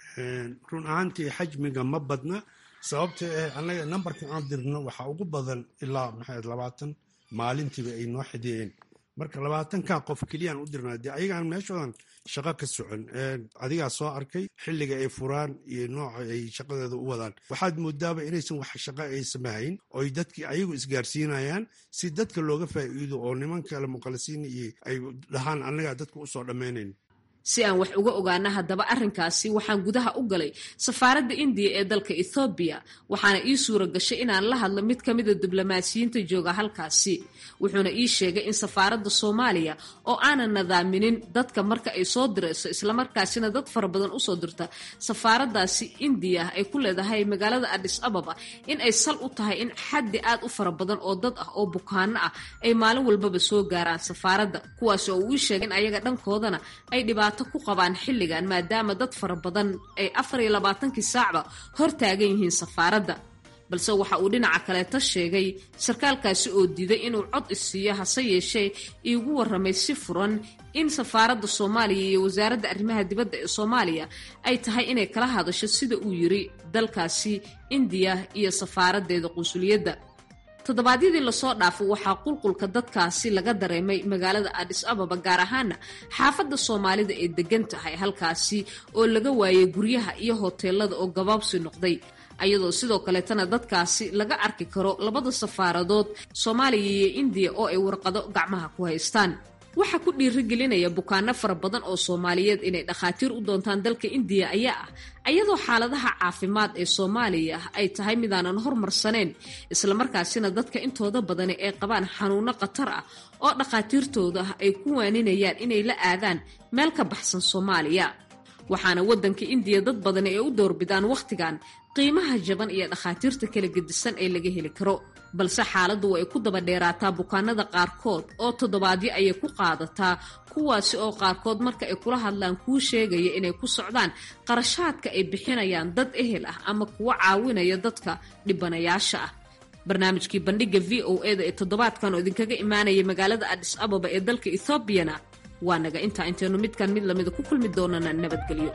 run ahaantii xajmiga ma badna sababta eh annaga nambarka aan dirno waxaa ugu badan ilaa maxay labaatan maalintiiba ay noo xidiyeen marka labaatankaa qof keliyaan u dirnaa dee ayagaan meeshoodan shaqo ka socon adigaa soo arkay xilliga ay furaan iyo nooca ay shaqadeeda u wadaan waxaad moodaaba inaysan wax shaqo ay samahayn oy dadkii ayagu isgaarsiinayaan si dadka looga faa'iido oo niman kale muqalisiin iyo ay dhahaan annagaa dadka usoo dhammaynayn si aan wax uga ogaana haddaba arrinkaasi waxaan gudaha u galay safaaradda indiya ee dalka ethoobiya waxaana ii suura gashay inaan la hadlo mid ka mida diblomaasiyiinta jooga halkaasi wuxuuna ii sheegay in safaaradda soomaaliya oo aanan nadaaminin dadka marka ay soo dirayso islamarkaasina dad fara badan usoo dirta safaaraddaasi indiya ay ku leedahay magaalada adis ababa in ay sal u tahay in xaddi aad u fara badan oo dad ah oo bukaano ah ay maalin walbaba soo gaaraan safaaradda kuwaas oo uu ii sheegay in ayaga dhankoodana ay dhibaato ku qabaan xilligan maadaama dad fara badan ay afar iyo labaatankii saacba hor taagan yihiin safaaradda balse waxa uu dhinaca kaleeta sheegay sarkaalkaasi oo diiday inuu cod isiiyo hase yeeshee iigu warramay si furan in safaaradda soomaaliya iyo wasaaradda arrimaha dibadda ee soomaaliya ay tahay inay kala hadasho sida uu yiri dalkaasi indiya iyo safaaraddeeda qunsuliyadda toddobaadyadii lasoo dhaafay waxaa qulqulka dadkaasi laga dareemay magaalada adis ababa gaar ahaana xaafadda soomaalida ee degan tahay halkaasi oo laga waayay guryaha iyo hoteelada oo gabaabsi noqday ayadoo sidoo kaleetana dadkaasi laga arki karo labada safaaradood soomaaliya iyo indiya oo ay warqado gacmaha ku haystaan waxaa ku dhiirigelinaya bukaano fara badan oo soomaaliyeed inay dhakhaatiir u doontaan dalka indiya ayaa ah ayadoo xaaladaha caafimaad ee soomaaliya ay tahay midaanan hormarsaneyn islamarkaasina dadka intooda badani ay qabaan xanuuno khatar ah oo dhakhaatiirtooda ay ku waaninayaan inay la aadaan meel ka baxsan soomaaliya waxaana waddanka indiya dad badani ay u doorbidaan wakhtigan qiimaha jaban iyo dhakhaatiirta kala gedisan ee laga heli karo balse xaaladdu way ku daba dheeraataa bukaanada qaarkood oo toddobaadyo ayay ku qaadataa kuwaasi oo qaarkood marka ay kula hadlaan kuu sheegaya inay ku socdaan qarashaadka ay bixinayaan dad ehel ah ama kuwa caawinaya dadka dhibanayaasha ah barnaamijkii bandhigga v o eda ee toddobaadkan oo idinkaga imaanaya magaalada adis ababa ee dalka ethoobiana waa naga intaa intaynu midkan mid lamida ku kulmi doonana nabadgelyo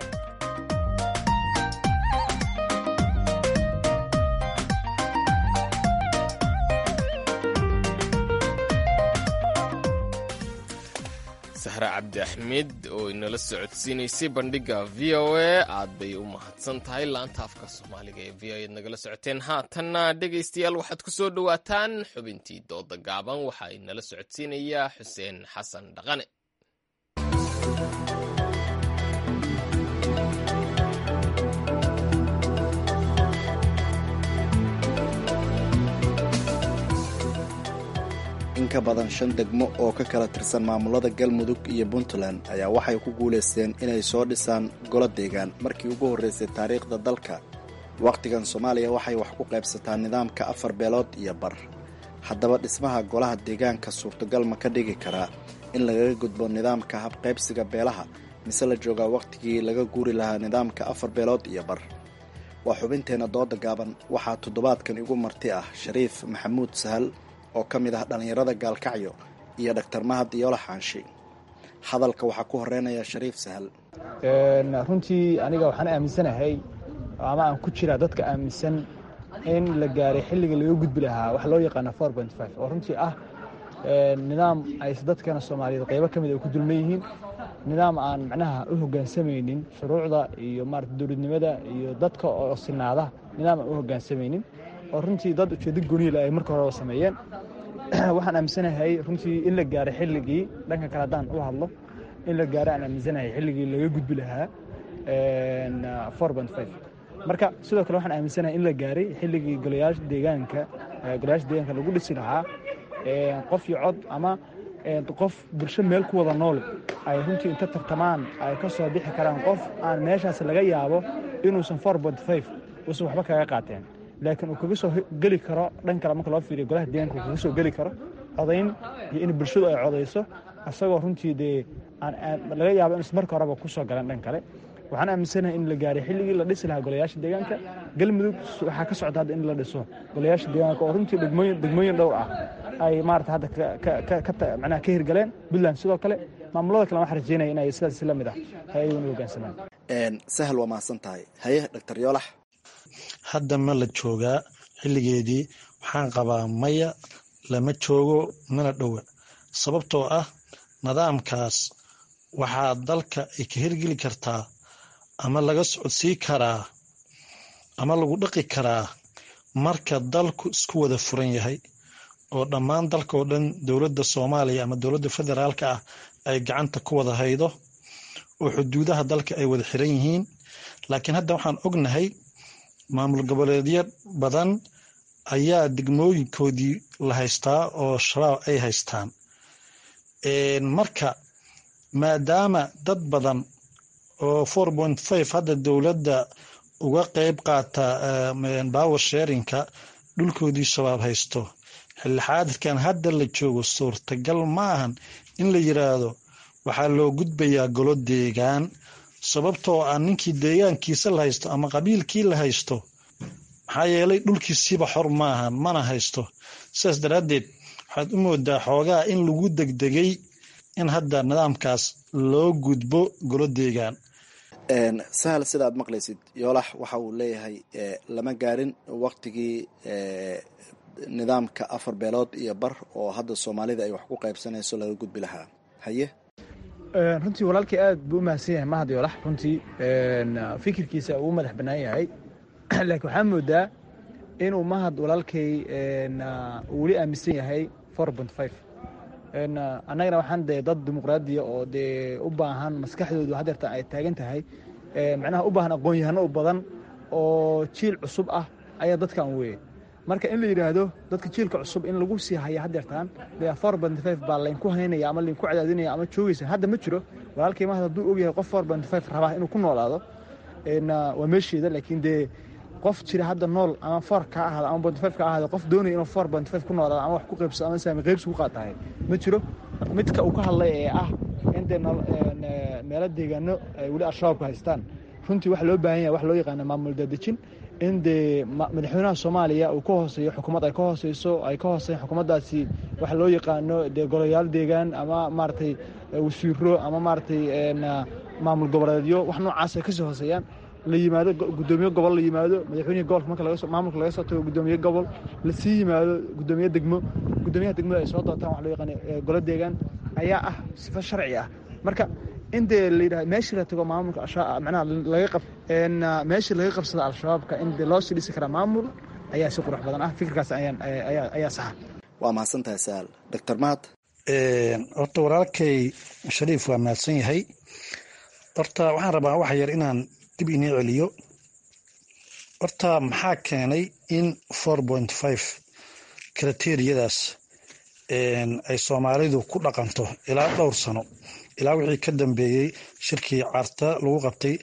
sahre cabdi axmed oo inala socodsiinaysay bandhigga v o a aad bay u mahadsan tahay laanta afka soomaaliga ee v o eed nagala socoteen haatanna dhegaystayaal waxaad ku soo dhowaataan xubintii dooda gaaban waxaa inala socodsiinayaa xuseen xasan dhaqane in ka badan shan degmo oo ka kala tirsan maamulada galmudug iyo puntland ayaa waxay ku guulaysteen inay soo dhisaan golo deegaan markii ugu horraysay taariikhda dalka wakhtigan soomaaliya waxay wax ku qaybsataa nidaamka afar beelood iyo bar haddaba dhismaha golaha deegaanka suurtagal ma ka dhigi karaa in lagaga gudbo nidaamka habqaybsiga beelaha mise la joogaa wakhtigii laga guuri lahaa nidaamka afar beelood iyo bar waa xubinteenna dooda gaaban waxaa toddobaadkan igu marti ah shariif maxamuud sahal oo ka mid ah dhallinyarada gaalkacyo iyo dhaktar mahad iyoola xaanshi hadalka waxaa ku horeynaya shariif sahal runtii aniga waxaan aaminsanahay ama aan ku jiraa dadka aaminsan in la gaaray xilliga laga gudbi lahaa wax loo yaqaana oo runtii ah nidaam ay dadkana soomaaliyeed qaybo ka mid ay ku dulman yihiin nidaam aan macnaha u hoggaansamaynin shuruucda iyo maarata dowladnimada iyo dadka oo sinaada nidaam aan u hoggaansamaynin oo runtii dad ujeedo goniila ay marka horeba sameeyeen waxaan aaminsanahay runtii in la gaaray xilligii dhanka kale haddaan u hadlo in la gaaray aan aaminsanahay xilligii laga gudbi lahaa marka sidoo kale waxaan aaminsanahay in la gaaray xilligii golayaasha deegaanka golayaasha deegaanka lagu dhisi lahaa qof iyo cod ama qof bulsho meel ku wada nool ay runtii inta tartamaan ay ka soo bixi karaan qof aan meeshaas laga yaabo inuusan uusan waxba kaga qaateen laakiin uu kaga soo geli karo dhan kale marka loo fiiriyo golaha deegaanka uu kaga soo geli karo codayn iyo in bulshadu ay codayso isagoo runtii dee laga yaabo in marka horeba kusoo galeen dhan kale waxaan aaminsanahay in la gaaray xilligii la dhisi lahaa golayaasha deegaanka galmudug waxaa ka socda hadda in la dhiso golayaasha deegaanka oo runtii degmooyin degmooyin dhowr ah ay maarata hadda manaha ka hirgaleen puntland sidoo kale maamulada kale waxaan rajeynaya inay sidaas la mid ah ay ayaguna hoggaansamaan sahal waa mahadsan tahay haye doctor yoolax hadda ma la joogaa xilligeedii waxaan qabaa maya lama joogo mana dhowa sababtoo ah nidaamkaas waxaa dalka ay ka hirgeli kartaa ama laga socodsii karaa ama lagu dhaqi karaa marka dalku isku wada furan yahay oo dhammaan dalka oo dhan dowladda soomaaliya ama dowladda federaalka ah ay gacanta ku wada haydo oo xuduudaha dalka ay wada xiran yihiin laakiin hadda waxaan ognahay maamul goboleedyo badan ayaa degmooyinkoodii la haystaa oo shabaab ay haystaan marka maadaama dad badan oo four point five hadda dowladda uga qeyb qaata power sharinka dhulkoodii shabaab haysto xilli xaadirkan hadda la joogo suurtagal ma ahan in la yiraahdo waxaa loo gudbayaa golo deegaan sababtoo ah ninkii deegaankiisa la haysto ama qabiilkii la haysto maxaa yeelay dhulkiisiiba xor maahan mana haysto sidaas daraaddeed waxaad u moodaa xoogaa in lagu degdegay in hadda nidaamkaas loo gudbo golo deegaan sahal sidaad maqlaysid yoolax waxa uu leeyahay lama gaarin waktigii nidaamka afar beelood iyo bar oo hadda soomaalida ay wax ku qaybsanayso laga gudbi lahaa haye runtii walaalkii aad buu u mahadsan yahay mahad yoolax runtii fikirkiisa uu madax bannaan yahay laakiin waxaa moodaa inuu mahad walaalkay uu weli aaminsan yahay four point five annagana waxaan dee dad dimuqraadiya oo dee u baahan maskaxdoodu hadeerta ay taagan tahay macnaha u baahan aqoon-yahano u badan oo jiil cusub ah ayaa dadkan weye marka in la yidhaahdo dadka jiilka cusub in lagu sii haya hadeertaan dee four point five baa laynku haynaya ama laynku cadaadinaya ama joogaysa hadda ma jiro walaalkay mahad hadduu ogyahay qof four point five rabaa inuu ku noolaado waa meesheeda laakiin dee qof jira hadda nool ama four ka ahaada ama point five ka ahaada qof doonaya inuu four point five ku noolaado ama wax ku qaybsado ama saami qaybsi ku qaatahay ma jiro midka uu ka hadlay ee ah in dee meelo deegaano ay weli al-shabaabku haystaan runtii waxa loo baahan yahay wax loo yaqaana maamul daadejin in dee madaxweynaha soomaaliya uu ka hooseeyo xukuumad ay ka hooseyso ay ka hooseyn xukuumaddaasi waxa loo yaqaano dee golayaal deegaan ama maaragtay wasiiro ama maaragtay maamul goboleedyo wax noocaas ay kasii hooseeyaan la yimaado gudoomiye gobol la yimaado madaxweynihii gobolka marka laga maamulka laga soo tago gudoomiye gobol lasii yimaado gudoomiye degmo gudoomiyaha degmada ay soo doortaan wax loo yaqaan golo deegaan ayaa ah sifo sharci ah marka in dee la yidhaha meeshii la tago maamulka macnaha laga qab meeshii laga qabsada al-shabaabka in dee loo sii dhisi karaa maamul ayaa si qurux badan ah fikirkaas ayaan ayaa ayaa saxa waa mahadsan tahay sahal doctor mahad horta walaalkay shariif waa mahadsan yahay horta waxaan rabaa wax yar inaan dib inii celiyo horta maxaa keenay in four point five kriteriyadaas ay soomaalidu ku dhaqanto ilaa dhowr sano ilaa wixii ka dambeeyey shirkii carta lagu qabtay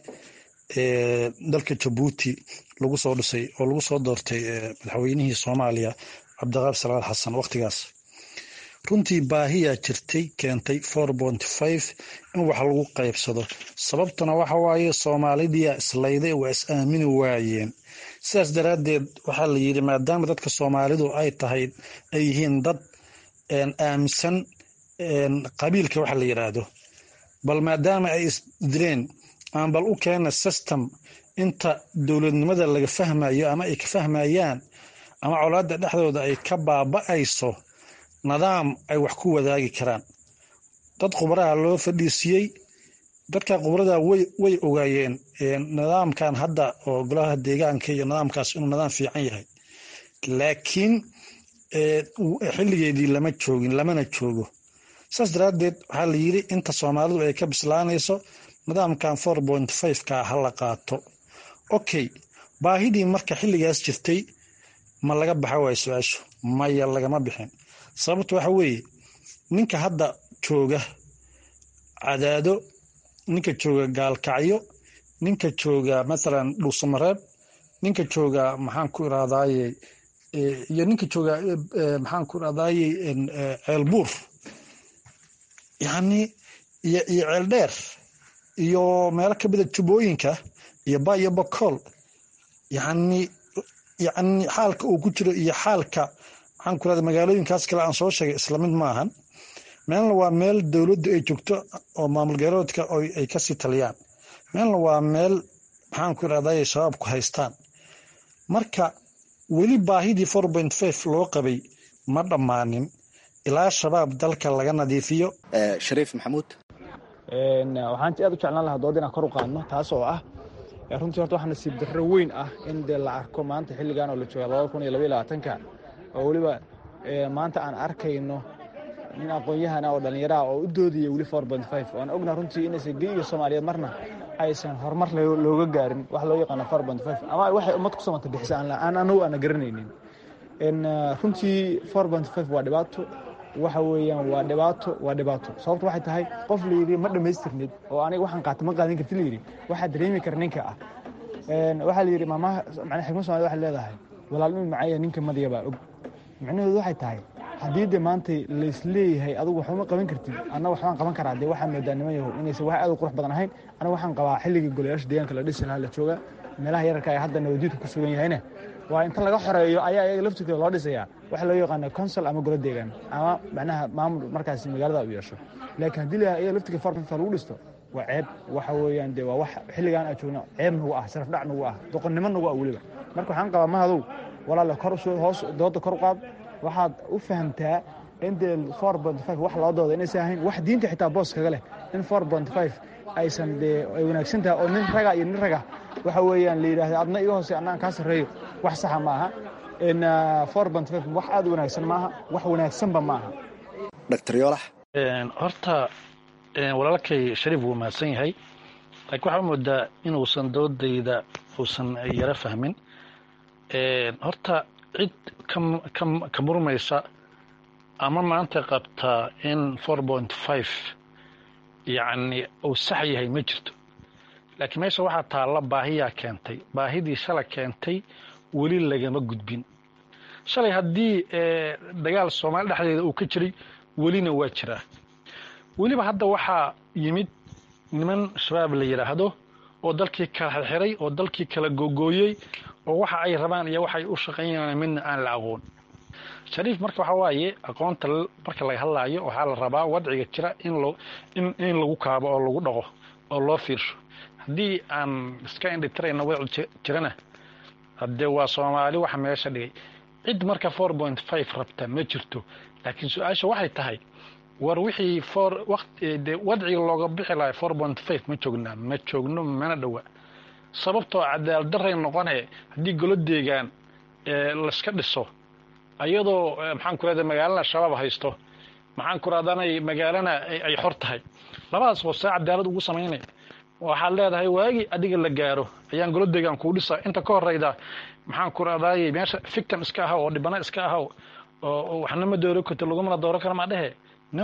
dalka jabuuti lagu soo dhisay oo lagu soo doortay madaxweynihii soomaaliya cabdiqaab salaad xasan wakhtigaas runtii baahiyaa jirtay keentay four point five in wax lagu qaybsado sababtuna waxa waaye soomaalidiyaa islayday waa is aamini waayeen sidaas daraaddeed waxaa la yidhi maadaama dadka soomaalidu ay tahay ay yihiin dad aaminsan qabiilka waxa la yidhaahdo bal maadaama ay isdileen aan bal u keena system inta dowladnimada laga fahmayo ama ay ka fahmayaan ama colaadda dhexdooda ay ka baaba'ayso nidaam ay wax ku wadaagi karaan dad khubraha loo fadhiisiyey dadka khubrada way way ogaayeen nidaamkan hadda oo golaha deegaanka iyo nidaamkaas inuu nidaam fiican yahay laakiin xilligeedii lama joogin lamana joogo saas daraaddeed waxaa la yidhi inta soomaalidu ay ka bislaanayso nidaamkan four point five ka ha la qaato okay baahidii marka xilligaas jirtay ma laga baxa waayo su-aashu maya lagama bixin sababta waxa weeye ninka hadda jooga cadaado ninka jooga gaalkacyo ninka jooga mathalan dhuusamareeb ninka jooga maxaan ku iradaaye iyo ninka jooga maxaan ku iradaaye ceelbuur yani iyo iyo ceeldheer iyo meelo kamida tubooyinka iyo bayo bokool yani yani xaalka uu ku jiro iyo xaalka maxaan ku irada magaalooyinkaas kale aan soo sheegay isla mid maahan meelna waa meel dowladdu ay joogto oo maamul garoodka ay kasii taliyaan meelna waa meel maxaan ku irahday shabaabku haystaan marka weli baahidii four point five loo qabay ma dhammaanin ilaa shabaab dalka laga nadiifiyo shariif maxamuud waxaan aad u jeclaan lahaa dood inaan kor u qaadno taas oo ah runtii horta waxaa nasiib darro weyn ah in dee la arko maanta xilligan oo la jooga labada kun iyo labaiyo labaatanka oo weliba maanta aan arkayno nin aqoon-yahana oo dhallinyaraha oo u doodaya weli four point five waan ognaha runtii inaysan geyiga soomaaliyeed marna aysan horumar looga gaarin wax loo yaqaano four point five ama waxay ummad ku samata bixisa aan anagu aana garanaynin runtii four point five waa dhibaato waxa weeyaan waa dhibaato waa dhibaato sababto waxay tahay qof layidhi ma dhammaystirnid oo aniga waxaan qaata ma qaadin karti layidhi waxaa dareemi kara ninka ah waxaa layidhi maamaha macnaa xikmad somalida waxay leedahay walaalnimid macaya ninka madaya baa og micnaheedu waxay tahay haddii de maanta laisleeyahay adugu waxuma qaban kartid anna waxbaan qaban karaa dee waxaa moodaa niman yahow inaysan wax aad u qurux badan ahayn aniga waxaan qabaa xilligii golayaasha deegaanka la dhisi lahaa la joogaa meelaha yararka ee hadda nabadjiidka ku sugan yahayna waa inta laga xoreeyo ayaa iyaga laftirkooda loo dhisayaa waxa loo yaqaano consul ama golo deegaan ama macnaha maamul markaasi magaalada u yeesho laakiin haddii la iyaga laftirka farta lagu dhisto waa ceeb waxa weeyaan dee waa wax xilligaan aan joogno ceeb nagu ah sharaf dhac nagu ah doqonnimo nagu ah weliba marka waxaan qabaa mahadow walaale kor hoos dooda kor u qaad waxaad u fahamtaa in dee four point five wax loo dooda inaysan ahayn wax diinta xitaa boos kaga leh in four point five aysan dee ay wanaagsan tahay oo nin raga iyo nin raga waxa weeyaan la yidhahda adna iga hoose annaan kaa sarreeyo wax saxa ma aha in four point five wax aad u wanaagsan maaha wax wanaagsanba ma aha dr yoolax horta walaalkay shariif wuu mahadsan yahay laakiin waxaa moodaa inuusan doodayda uusan yaro fahmin horta cid ka murmaysa ama maanta qabtaa in four point five yacni uu sax yahay ma jirto laakiin meesha waxaa taalla baahiyaa keentay baahidii shala keentay weli lagama gudbin shalay haddii dagaal soomaali dhexdeeda uu ka jiray welina waa jiraa weliba hadda waxaa yimid niman shabaab la yidhaahdo oo dalkii kala xirxiray oo dalkii kala googooyey oo waxa ay rabaan iyo waxay u shaqaynayaan midna aan la aqoon shariif marka waxaa waaye aqoonta marka laga hadlaayo waxaa la rabaa wadciga jira in lo in lagu kaabo oo lagu dhaqo oo loo fiirsho haddii aan iska indhitirayna wadci jirana haddee waa soomaali waxa meesha dhigay cid marka four point five rabta ma jirto laakiin su-aasha waxay tahay war wixii for waqti wadciga looga bixi lahay four point five ma joognaa ma joogno mana dhowa sababtoo cadaalad daray noqone haddii golo deegaan layska dhiso ayadoo maxaan ku rahda magaalana shabaab haysto maxaan ku rahdanay magaalana ay xor tahay labadaas hoose cadaalad ugu samaynaya waxaad leedahay waagi adiga la gaaro ayaan golo deegaan kuu dhisa inta ka horeyda maxaan ku rahdaay meesha fictim iska ahaw oo dhibana iska ahaw oo waxna ma dooro karto lagumana dooro kara ma dhehe no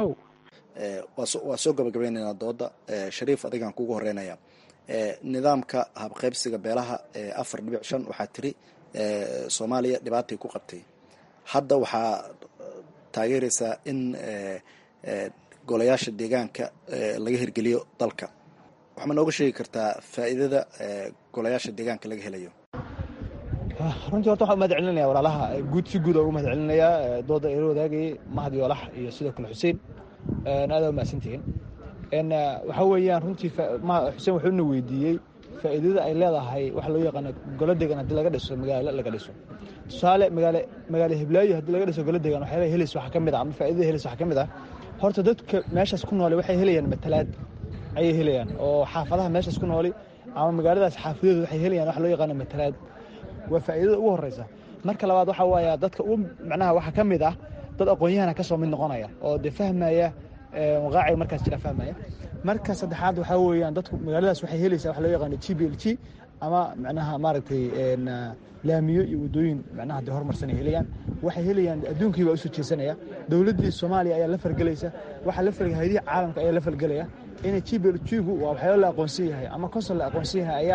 waa soo gabagabaynaynaa dooda shariif adigaan kugu horeynaya nidaamka habqaybsiga beelaha afar dhibic shan waxaa tiri soomaaliya dhibaatay ku qabtay hadda waxaa taageeraysaa in golayaasha deegaanka laga hirgeliyo dalka waxaa ma nooga sheegi kartaa faa'iidada golayaasha deegaanka laga helayo runtii horta waxaan umahad celinaya walaalaha guud si guud aan ugu mahad celinayaa dooda ila wadaagayay mahad yoolax iyo sidoo kale xuseen aada umahadsantihiin waxaa weeyaan runtii xuseen wuxuuna weydiiyey faa'iidada ay leedahay waxa loo yaqaano golo deegaan haddii laga dhiso magaalo laga dhiso tusaale magaale magaalo hiblaayo haddii laga dhiso golo deegaan waxyaalaha helaysa waxaa ka mid ah ama faa'iidada helaysa waxaa ka mid ah horta dadka meeshaas ku noole waxay helayaan matalaad ayay helayaan oo xaafadaha meeshaas ku nooli ama magaaladaas xaafadeedu waxay helayaan waxa loo yaqaano matalaad waa faa'iidada ugu horeysa marka labaad waxaa waaya dadka ugu macnaha waxaa ka mid ah dad aqoon-yahana ka soo mid noqonaya oo dee fahmaya waqaaciga markaas jira fahmaya marka saddexaad waxaa weeyaan dadku magaaladaas waxay helaysaa waxa loo yaqaano g b l g ama macnaha maaragtay laamiyo iyo waddooyin macnaha dee horumarsan ay helayaan waxay helayaan adduunkii baa usoo jeesanaya dowladdii soomaaliya ayaa la fargelaysa waxaa la fargay hayadihi caalamka ayaa la fargelaya ina g b l g gu waa waxyaalo la aqoonsan yahay ama consul la aqoonsan yahay ayaa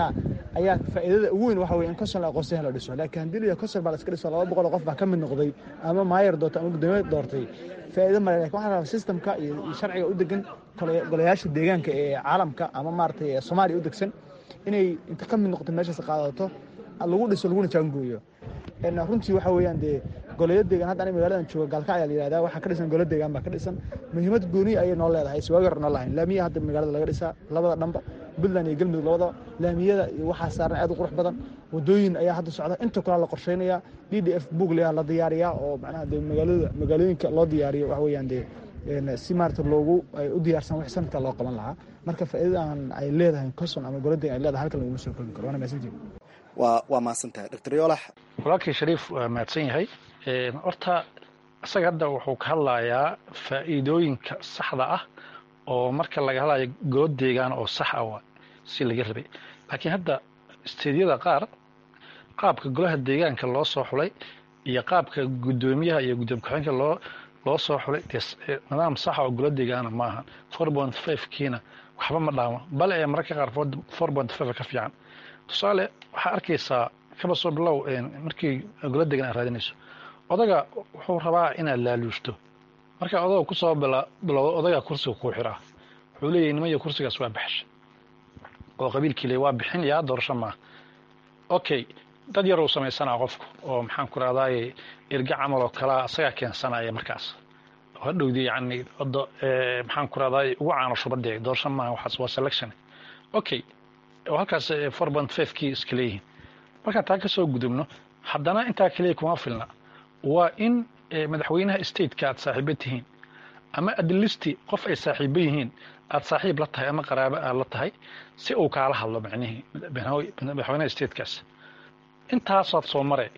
ayaa faa'iidada ugu weyn waxa weye in consul aqoonsiyahan la dhiso laakiin haddii la consul baa la iska dhiso laba boqol oo qof baa ka mid noqday ama maayar doortay ama guddoomiye doortay faa'iido male lakin waxaa rabaa systemka iyo sharciga u degan golayaasha deegaanka ee caalamka ama maaragtay soomaaliya u degsan inay inta ka mid noqoto meeshaas qaadato lagu dhiso laguna jaangooyo runtii waxa weeyaan dee golayo deegaan hadda aniga magaaladan jooga gaalka ayaa la yihahdaa waxaa ka dhisan golo deegaan baa ka dhisan muhiimad gooni ayay noo leedahay swaagar noo lahayn laamiya hadda magaalada laga dhisaa labada dhanba puntland iyo galmudug labadaba laamiyada waxaa saaran aad u qurux badan wadooyin ayaa hadda socda inta kale la qorsheynaya d d f buuglia la diyaariyaa oo macnaha dee magaalada magaalooyinka loo diyaariyo waxa weeyaan dee si maarata loogu ay u diyaarsan wax sanadka loo qaban lahaa marka faa'iidadan ay leedahay consul ama golo deegaan ay leedahay halkan laguma soo koobi karo waana mahadsantihin waa waa mahadsan tahay doctor yoolax walaalkii shariif waa mahadsan yahay horta isaga hadda wuxuu ka hadlayaa faa'iidooyinka saxda ah oo marka laga hadlayo good deegaan oo sax ah waa si laga rabay laakiin hadda isteedyada qaar qaabka golaha deegaanka loo soo xulay iyo qaabka guddoomiyaha iyo guddoom ku-xigeenka loo loo soo xulay nidaam saxa oo golo deegaana ma ahan four point five kiina waxba ma dhaamo bale ee mararka qaar four point five ka fiican tusaale waxaa arkaysaa kaba soo bilow markii golo deegaan aad raadinayso odaga wuxuu rabaa inaad laaluushto marka odaga kusoo bilowdo odaga kursiga kuu xiraa wuxuu leeyahy nimaya kursigaas waa baxsha oo qabiilkii le waa bixin yaa doorasho maaha okay dad yar uu samaysanaa qofku oo maxaan ku rahdaay irga camal oo kalaa isagaa keensanaya markaas hadhowdii yani odo maxaan ku rahdaay ugu caano shubadee doorasho maaha waxaas waa selection okay oo halkaas four point five kii iska leeyihiin markaan taa ka soo gudubno haddana intaa keliya kuma filna waa in madaxweynaha stateka aad saaxiibo tihiin ama adlisti qof ay saaxiibo yihiin aad saaxiib la tahay ama qaraabo aad la tahay si uu kaala hadlo macnihii madaxweynaha statekaas intaasaad soo maray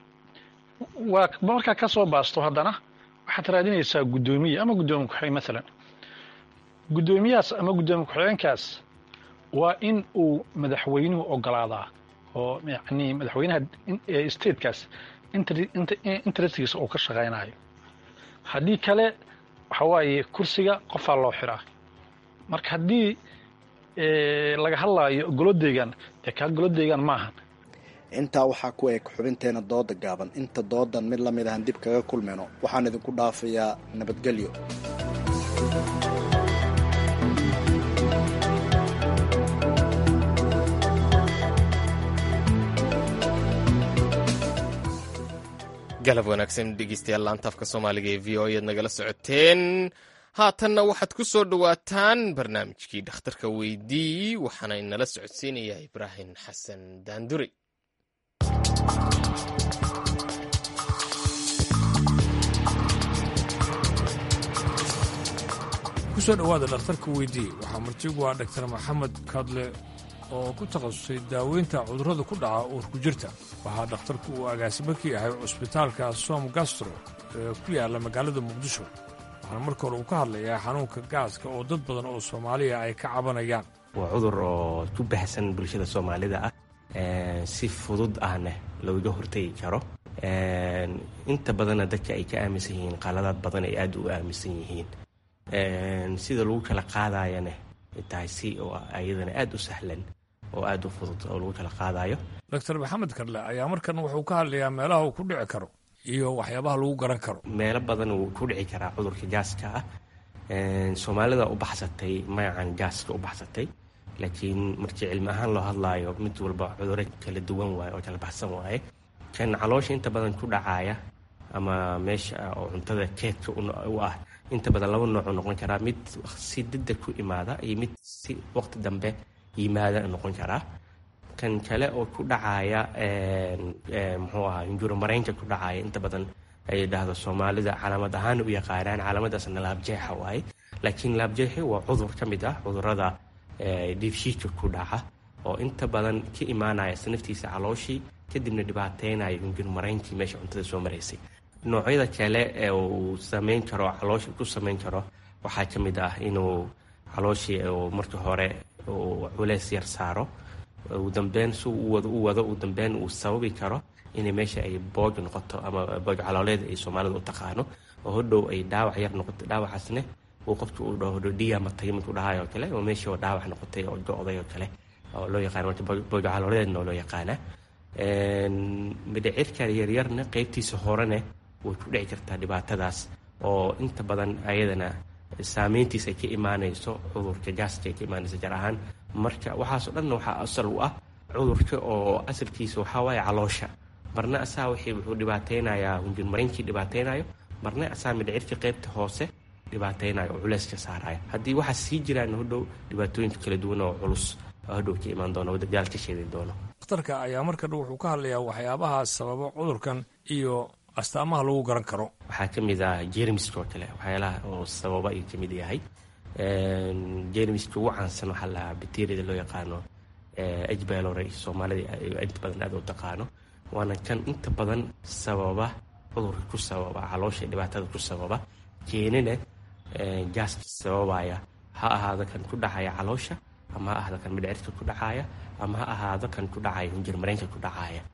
waa markaa ka soo baasto haddana waxaad raadinaysaa guddoomiye ama guddoomiye ku-xigeen maalan guddoomiyahaas ama guddoomiye ku-xigeenkaas waa in uu madaxweynuhu ogolaadaa oo yani madaxweynaha statekaas interestkiisa uu ka shaqaynayo haddii kale waxa waaye kursiga qofaa loo xiraa marka haddii laga hadlaayo golo deegaan dee kaa golo deegaan maahan intaa waxaa ku eg xubinteena dooda gaaban inta doodan mid lamid ahan dib kaga kulmayno waxaan idinku dhaafayaa nabadgelyo galab wanaagsan dhegeystayaal laanta afka soomaaliga ee v o ayaad nagala socoteen haatanna waxaad ku soo dhowaataan barnaamijkii dhakhtarka weydii waxaana inala socodsiinayaa ibraahim xasan daanduri kusoo dhowaada dhakhtarka weydii waxaa martigu ah dhaktar maxamed kadle oo ku takhasusay daaweynta cudurrada ku dhaca uurku jirta waxaa dhakhtarku uu agaasimo ka yahay cusbitaalka som gastro ee ku yaalla magaalada muqdisho waxaana marka hore uu ka hadlayaa xanuunka gaaska oo dad badan oo soomaaliya ay ka cabanayaan waa cudur oo ku baxsan bulshada soomaalida ah si fudud ahna looga hortegi karo inta badanna dadka ay ka aaminsan yihiin qaladaad badan ay aad u aaminsan yihiin sida lagu kala qaadayana tahay si oo ayadana aad u sahlan oo aad u fudud oo lagu kala qaadayo doctor maxamed karle ayaa markan wuxuu ka hadlayaa meelaha uu ku dhici karo iyo waxyaabaha lagu garan karo meelo badan wuu ku dhici karaa cudurka jaaska ah soomaalida u baxsatay magacan jaaska u baxsatay laakiin markii cilmi ahaan loo hadlaayo mid walba cuduro kala duwan waaye oo kala baxsan waaye kan caloosha inta badan ku dhacaaya ama meesha oo cuntada keedka u ah inta badan laba noocuu noqon karaa mid si degdeg ku imaada iyo mid si waqti dambe yimaada noqon karaa kan kale oo ku dhacaaya muxuu ahaa hinjuro mareynka ku dhacaaya inta badan ay dhahdo soomaalida calaamad ahaan u yaqaanaan calaamadaasna laabjeexa waaye laakiin laabjeexi waa cudur ka mid ah cudurada dhiifshiidka ku dhaca oo inta badan ka imaanaya sanaftiisa calooshii kadibna dhibaateynaya hinjuro mareynkii meesha cuntada soo maraysay noocyada kale ee uu sameyn karo caloosha ku sameyn karo waxaa ka mid ah inuu calooshii uu marka hore uu culeys yar saaro uu dambeyn si u wado u wado uu dambeyn uu sababi karo inay meesha ay boog noqoto ama boog calooleed ay soomaalida u taqaano oo hodhow ay dhaawac yar noqoto dhaawacaasne uu qofka uu dhaho hodhow dhiya matay markuu dhahayo kale oo meeshii oo dhaawac noqotay oo go-day oo kale oo loo yaqaano marka boojocaloreedna oo loo yaqaana midhicirka yaryarna qeybtiisa horene way ku dhici kartaa dhibaatadaas oo inta badan ayadana saameyntiis ay ka imaanayso cudurka jaaska ay ka imaanayso jar ahaan marka waxaasoo dhanna waxaa asal u ah cudurka oo asalkiisa waxaa waaye caloosha marna asaa wixii wuxuu dhibaateynayaa hunjirmarinkii dhibaateynayo marna asaa midhicirka qeybta hoose dhibaateynayo oo culeyska saaraya haddii waxaa sii jiraan hodhow dhibaatooyinka kala duwan oo culus oo hodhow ka imaan doono dagaal ka sheedi doono dakhtarka ayaa marka dhow wuxuu ka hadlayaa waxyaabaha sababa cudurkan iyo astaamaha lagu garan karo waxaa ka mid ah jermiska oo kale waxyaalaha oo sababa ayuu ka mid yahay jermiska ugu caansan waxaa la bacteriada loo yaqaano h bylore soomaalida inta badan aad u taqaano waana kan inta badan sababa cudurka ku sababa caloosha dhibaatada ku sababa keenina jaaska sababaya ha ahaado kan ku dhacaya caloosha ama ha ahaado kan midhcirka ku dhacaya ama ha ahaado kan ku dhacaya hunjir mareenka ku dhacaya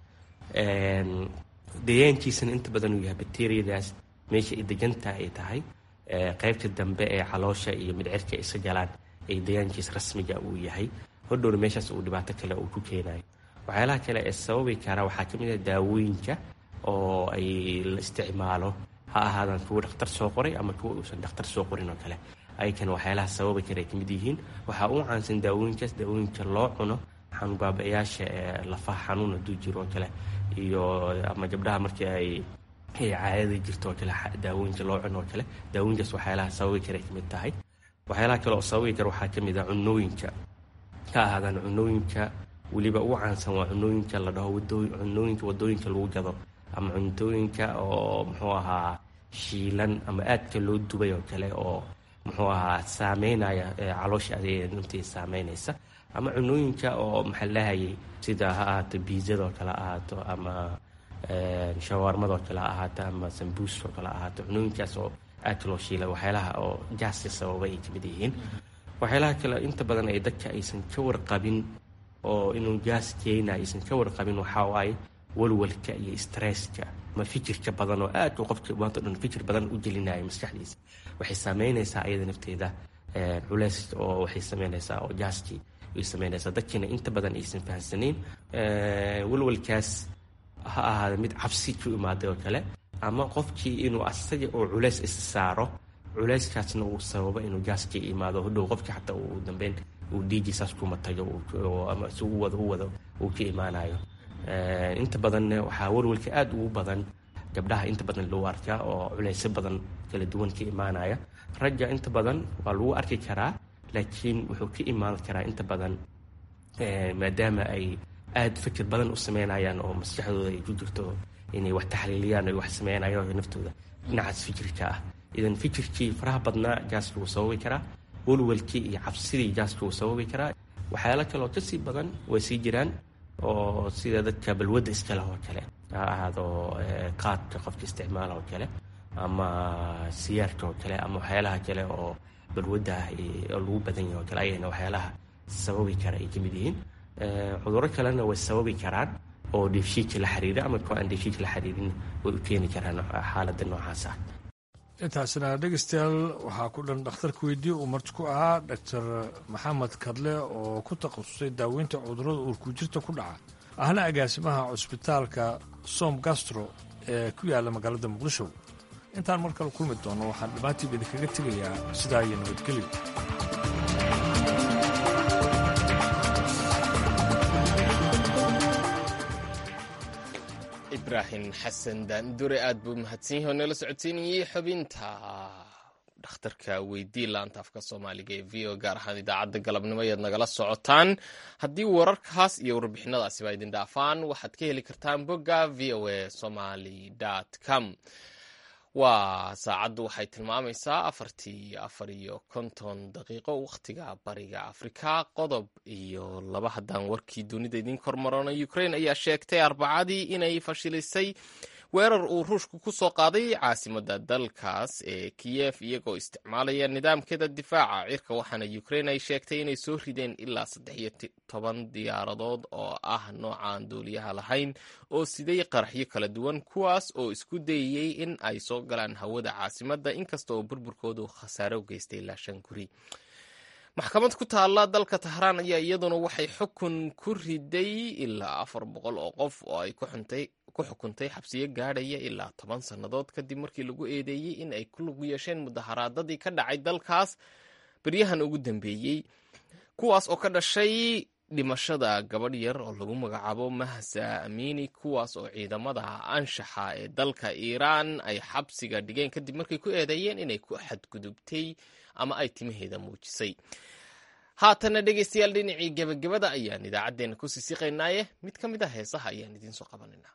deegaankiisana inta badan uu yahay bacteriadaas meesha ay deganta ay tahay qaybta dambe ee caloosha iyo midhcirka isa galaan ay deegaankiisa rasmiga uu yahay hodhowna meeshaas uu dhibaato kale uu ku keenayo waxyaalaha kale ee sababi kara waxaa ka mid ah daawooyinka oo ay la isticmaalo ha ahaadaan kuwa dhakhtar soo qoray ama kuwa uusan dhakhtar soo qorin oo kale aykan waxyaalaha sababi kara ay ka mid yihiin waxaa u caansan daawooyinkaas daawooyinka loo cuno xanuun baabayaasha ee lafaha xanuun hadduu jiro oo kale iyo ama gabdhaha markii ay caadada jirto oo kale daawooyinka loo cuno oo kale daawooyinkaas waxyaalaha sababi kara ay ka mid tahay waxyaalaha kale oo sababi kara waxaa ka mid ah cunooyinka ka ahaadaan cunooyinka weliba ugu caansan waa cunooyinka la dhaho cunooyinka wadooyinka lagu gado ama cuntooyinka oo muxuu ahaa shiilan ama aadka loo dubay oo kale oo muxuu ahaa saameynaya caloosha adeega naftii saameynaysa ama cunooyinka oo maxaa lahayay sida ha ahaato biizada oo kale ahaato ama shawaarmada oo kale ahaato ama sambuuska oo kale ahaato cunooyinkaas oo aadka loo shiilay waxyaalaha oo jaaska sababa ay kamid yihiin waxyaalaha kale inta badan ay dadka aysan ka warqabin oo inuu jaas keenayo aysan ka warqabin waxaa waaye walwalka iyo stresska ama fikirka badan oo aad uu qofka maanta dhan fikir badan u gelinaya maskaxdiisa waxay saameynaysaa ayada nafteeda culeys oo waxay sameynaysaa oo jaaskii ay sameynaysaa dadkiina inta badan aysan fahamsanayn walwalkaas ha ahaada mid cabsi ku imaaday oo kale ama qofkii inuu asaga oo culeys is saaro culeyskaasna uu sababo inuu jaaskii imaado hodhow qofkii xataa uu dambeyn uu dhiigiisaas kuma tago ama si u wado u wado uu ka imaanayo inta badanna waxaa walwalka aada ugu badan gabdhaha inta badan lagu arkaa oo culeysyo badan kala duwan ka imaanaya ragga inta badan waa lagu arki karaa laakiin wuxuu ka imaan karaa inta badan maadaama ay aada fikir badan u sameynayaan oo maskaxdooda ay ku jirto inay wax taxliiliyaan ay wax sameynayaan naftooda dhinacaas fikirka ah idan fikirkii faraha badnaa jaaska wuu sababi karaa walwalkii iyo cabsidii jaaska wuu sababi karaa waxyaalo kaleoo kasii badan way sii jiraan oo sida dadka balwadda iskaleh oo kale ha ahaado qaadka qofka isticmaala oo kale ama siyaarka oo kale ama waxyaalaha kale oo balwadda ah oo lagu badan yahay oo kale ayayna waxyaalaha sababi kara ay ka mid yihiin cudurro kalena way sababi karaan oo dheefshiidka la xiriira ama kuwa aan dheefshiidka la xiriirin way u keeni karaan xaaladda noocaas ah intaasna dhegeystayaal waxaa ku dhan dhakhtarka weydiye uu marti ku ahaa doctor maxamed kadle oo ku takhasusay daaweynta cudurrada uurkujirta ku dhaca ahna agaasimaha cusbitaalka som gastro ee ku yaalla magaalada muqdisho intaan mar kale kulmi doono waxaan dhammaantiiba idinkaga tegayaa sidaa iyo nabadgelyo ibraahim xasan daandure aad buu mahadsan yahi oo nala socodsiinayey xubinta dhakhtarka weydii laanta afka soomaaliga ee v o gaar ahaan idaacadda galabnimo ayaad nagala socotaan haddii wararkaas iyo warbixinadaasiba idin dhaafaan waxaad ka heli kartaan bogga v o a somaly com waa saacaddu waxay tilmaamaysaa afartii afar iyo konton daqiiqo wakhtiga bariga afrika qodob iyo laba haddaan warkii dunida idiin kormarano ukrain ayaa sheegtay arbacadii inay fashilisay weerar uu ruushku ku soo qaaday caasimadda dalkaas ee kiyef iyagoo isticmaalaya nidaamkeeda difaaca cirka waxaana ukrain ay sheegtay inay soo rideen ilaa saddex iyo toban diyaaradood oo ah noocaan duuliyaha lahayn oo siday qaraxyo kala duwan kuwaas oo isku dayayey in ay soo galaan hawada caasimadda inkasta oo burburkoodu khasaare u geystay ilaa shan guri maxkamad ku taalla dalka tahraan ayaa iyaduna waxay xukun ku riday ilaa afar boqol oo qof oo ay ku xukuntay xabsiyo gaadhaya ilaa toban sannadood kadib markii lagu eedeeyey in ay ku lug yeesheen mudaharaadadii ka dhacay dalkaas beryahan ugu dambeeyey kuwaas oo ka dhashay dhimashada gabadh yar oo lagu magacaabo mahsa amini kuwaas oo ciidamada anshaxa ee dalka iiraan ay xabsiga dhigeen kadib markay ku eedeeyeen inay ku xadgudubtay ama ay timaheeda muujisay haatana dhegeystayaal dhinacii gebagabada ayaan idaacaddeenna ku siisiqaynaaye mid ka mid ah heesaha ayaan idiin soo qabanayna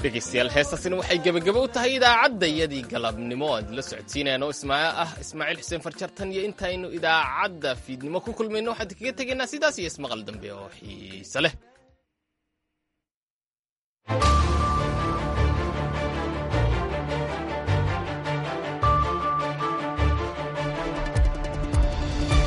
dhegaystayaal heestaasina waxay gebagabo u tahay idaacadda iyadii galabnimo aad la socodsiinayaan oo ah ismaaciil xuseen farjartan iyo intaynu idaacadda fiidnimo ku kulmayno waxaan kaga tegaynaa sidaas iyo ismaqal dambe oo xiise leh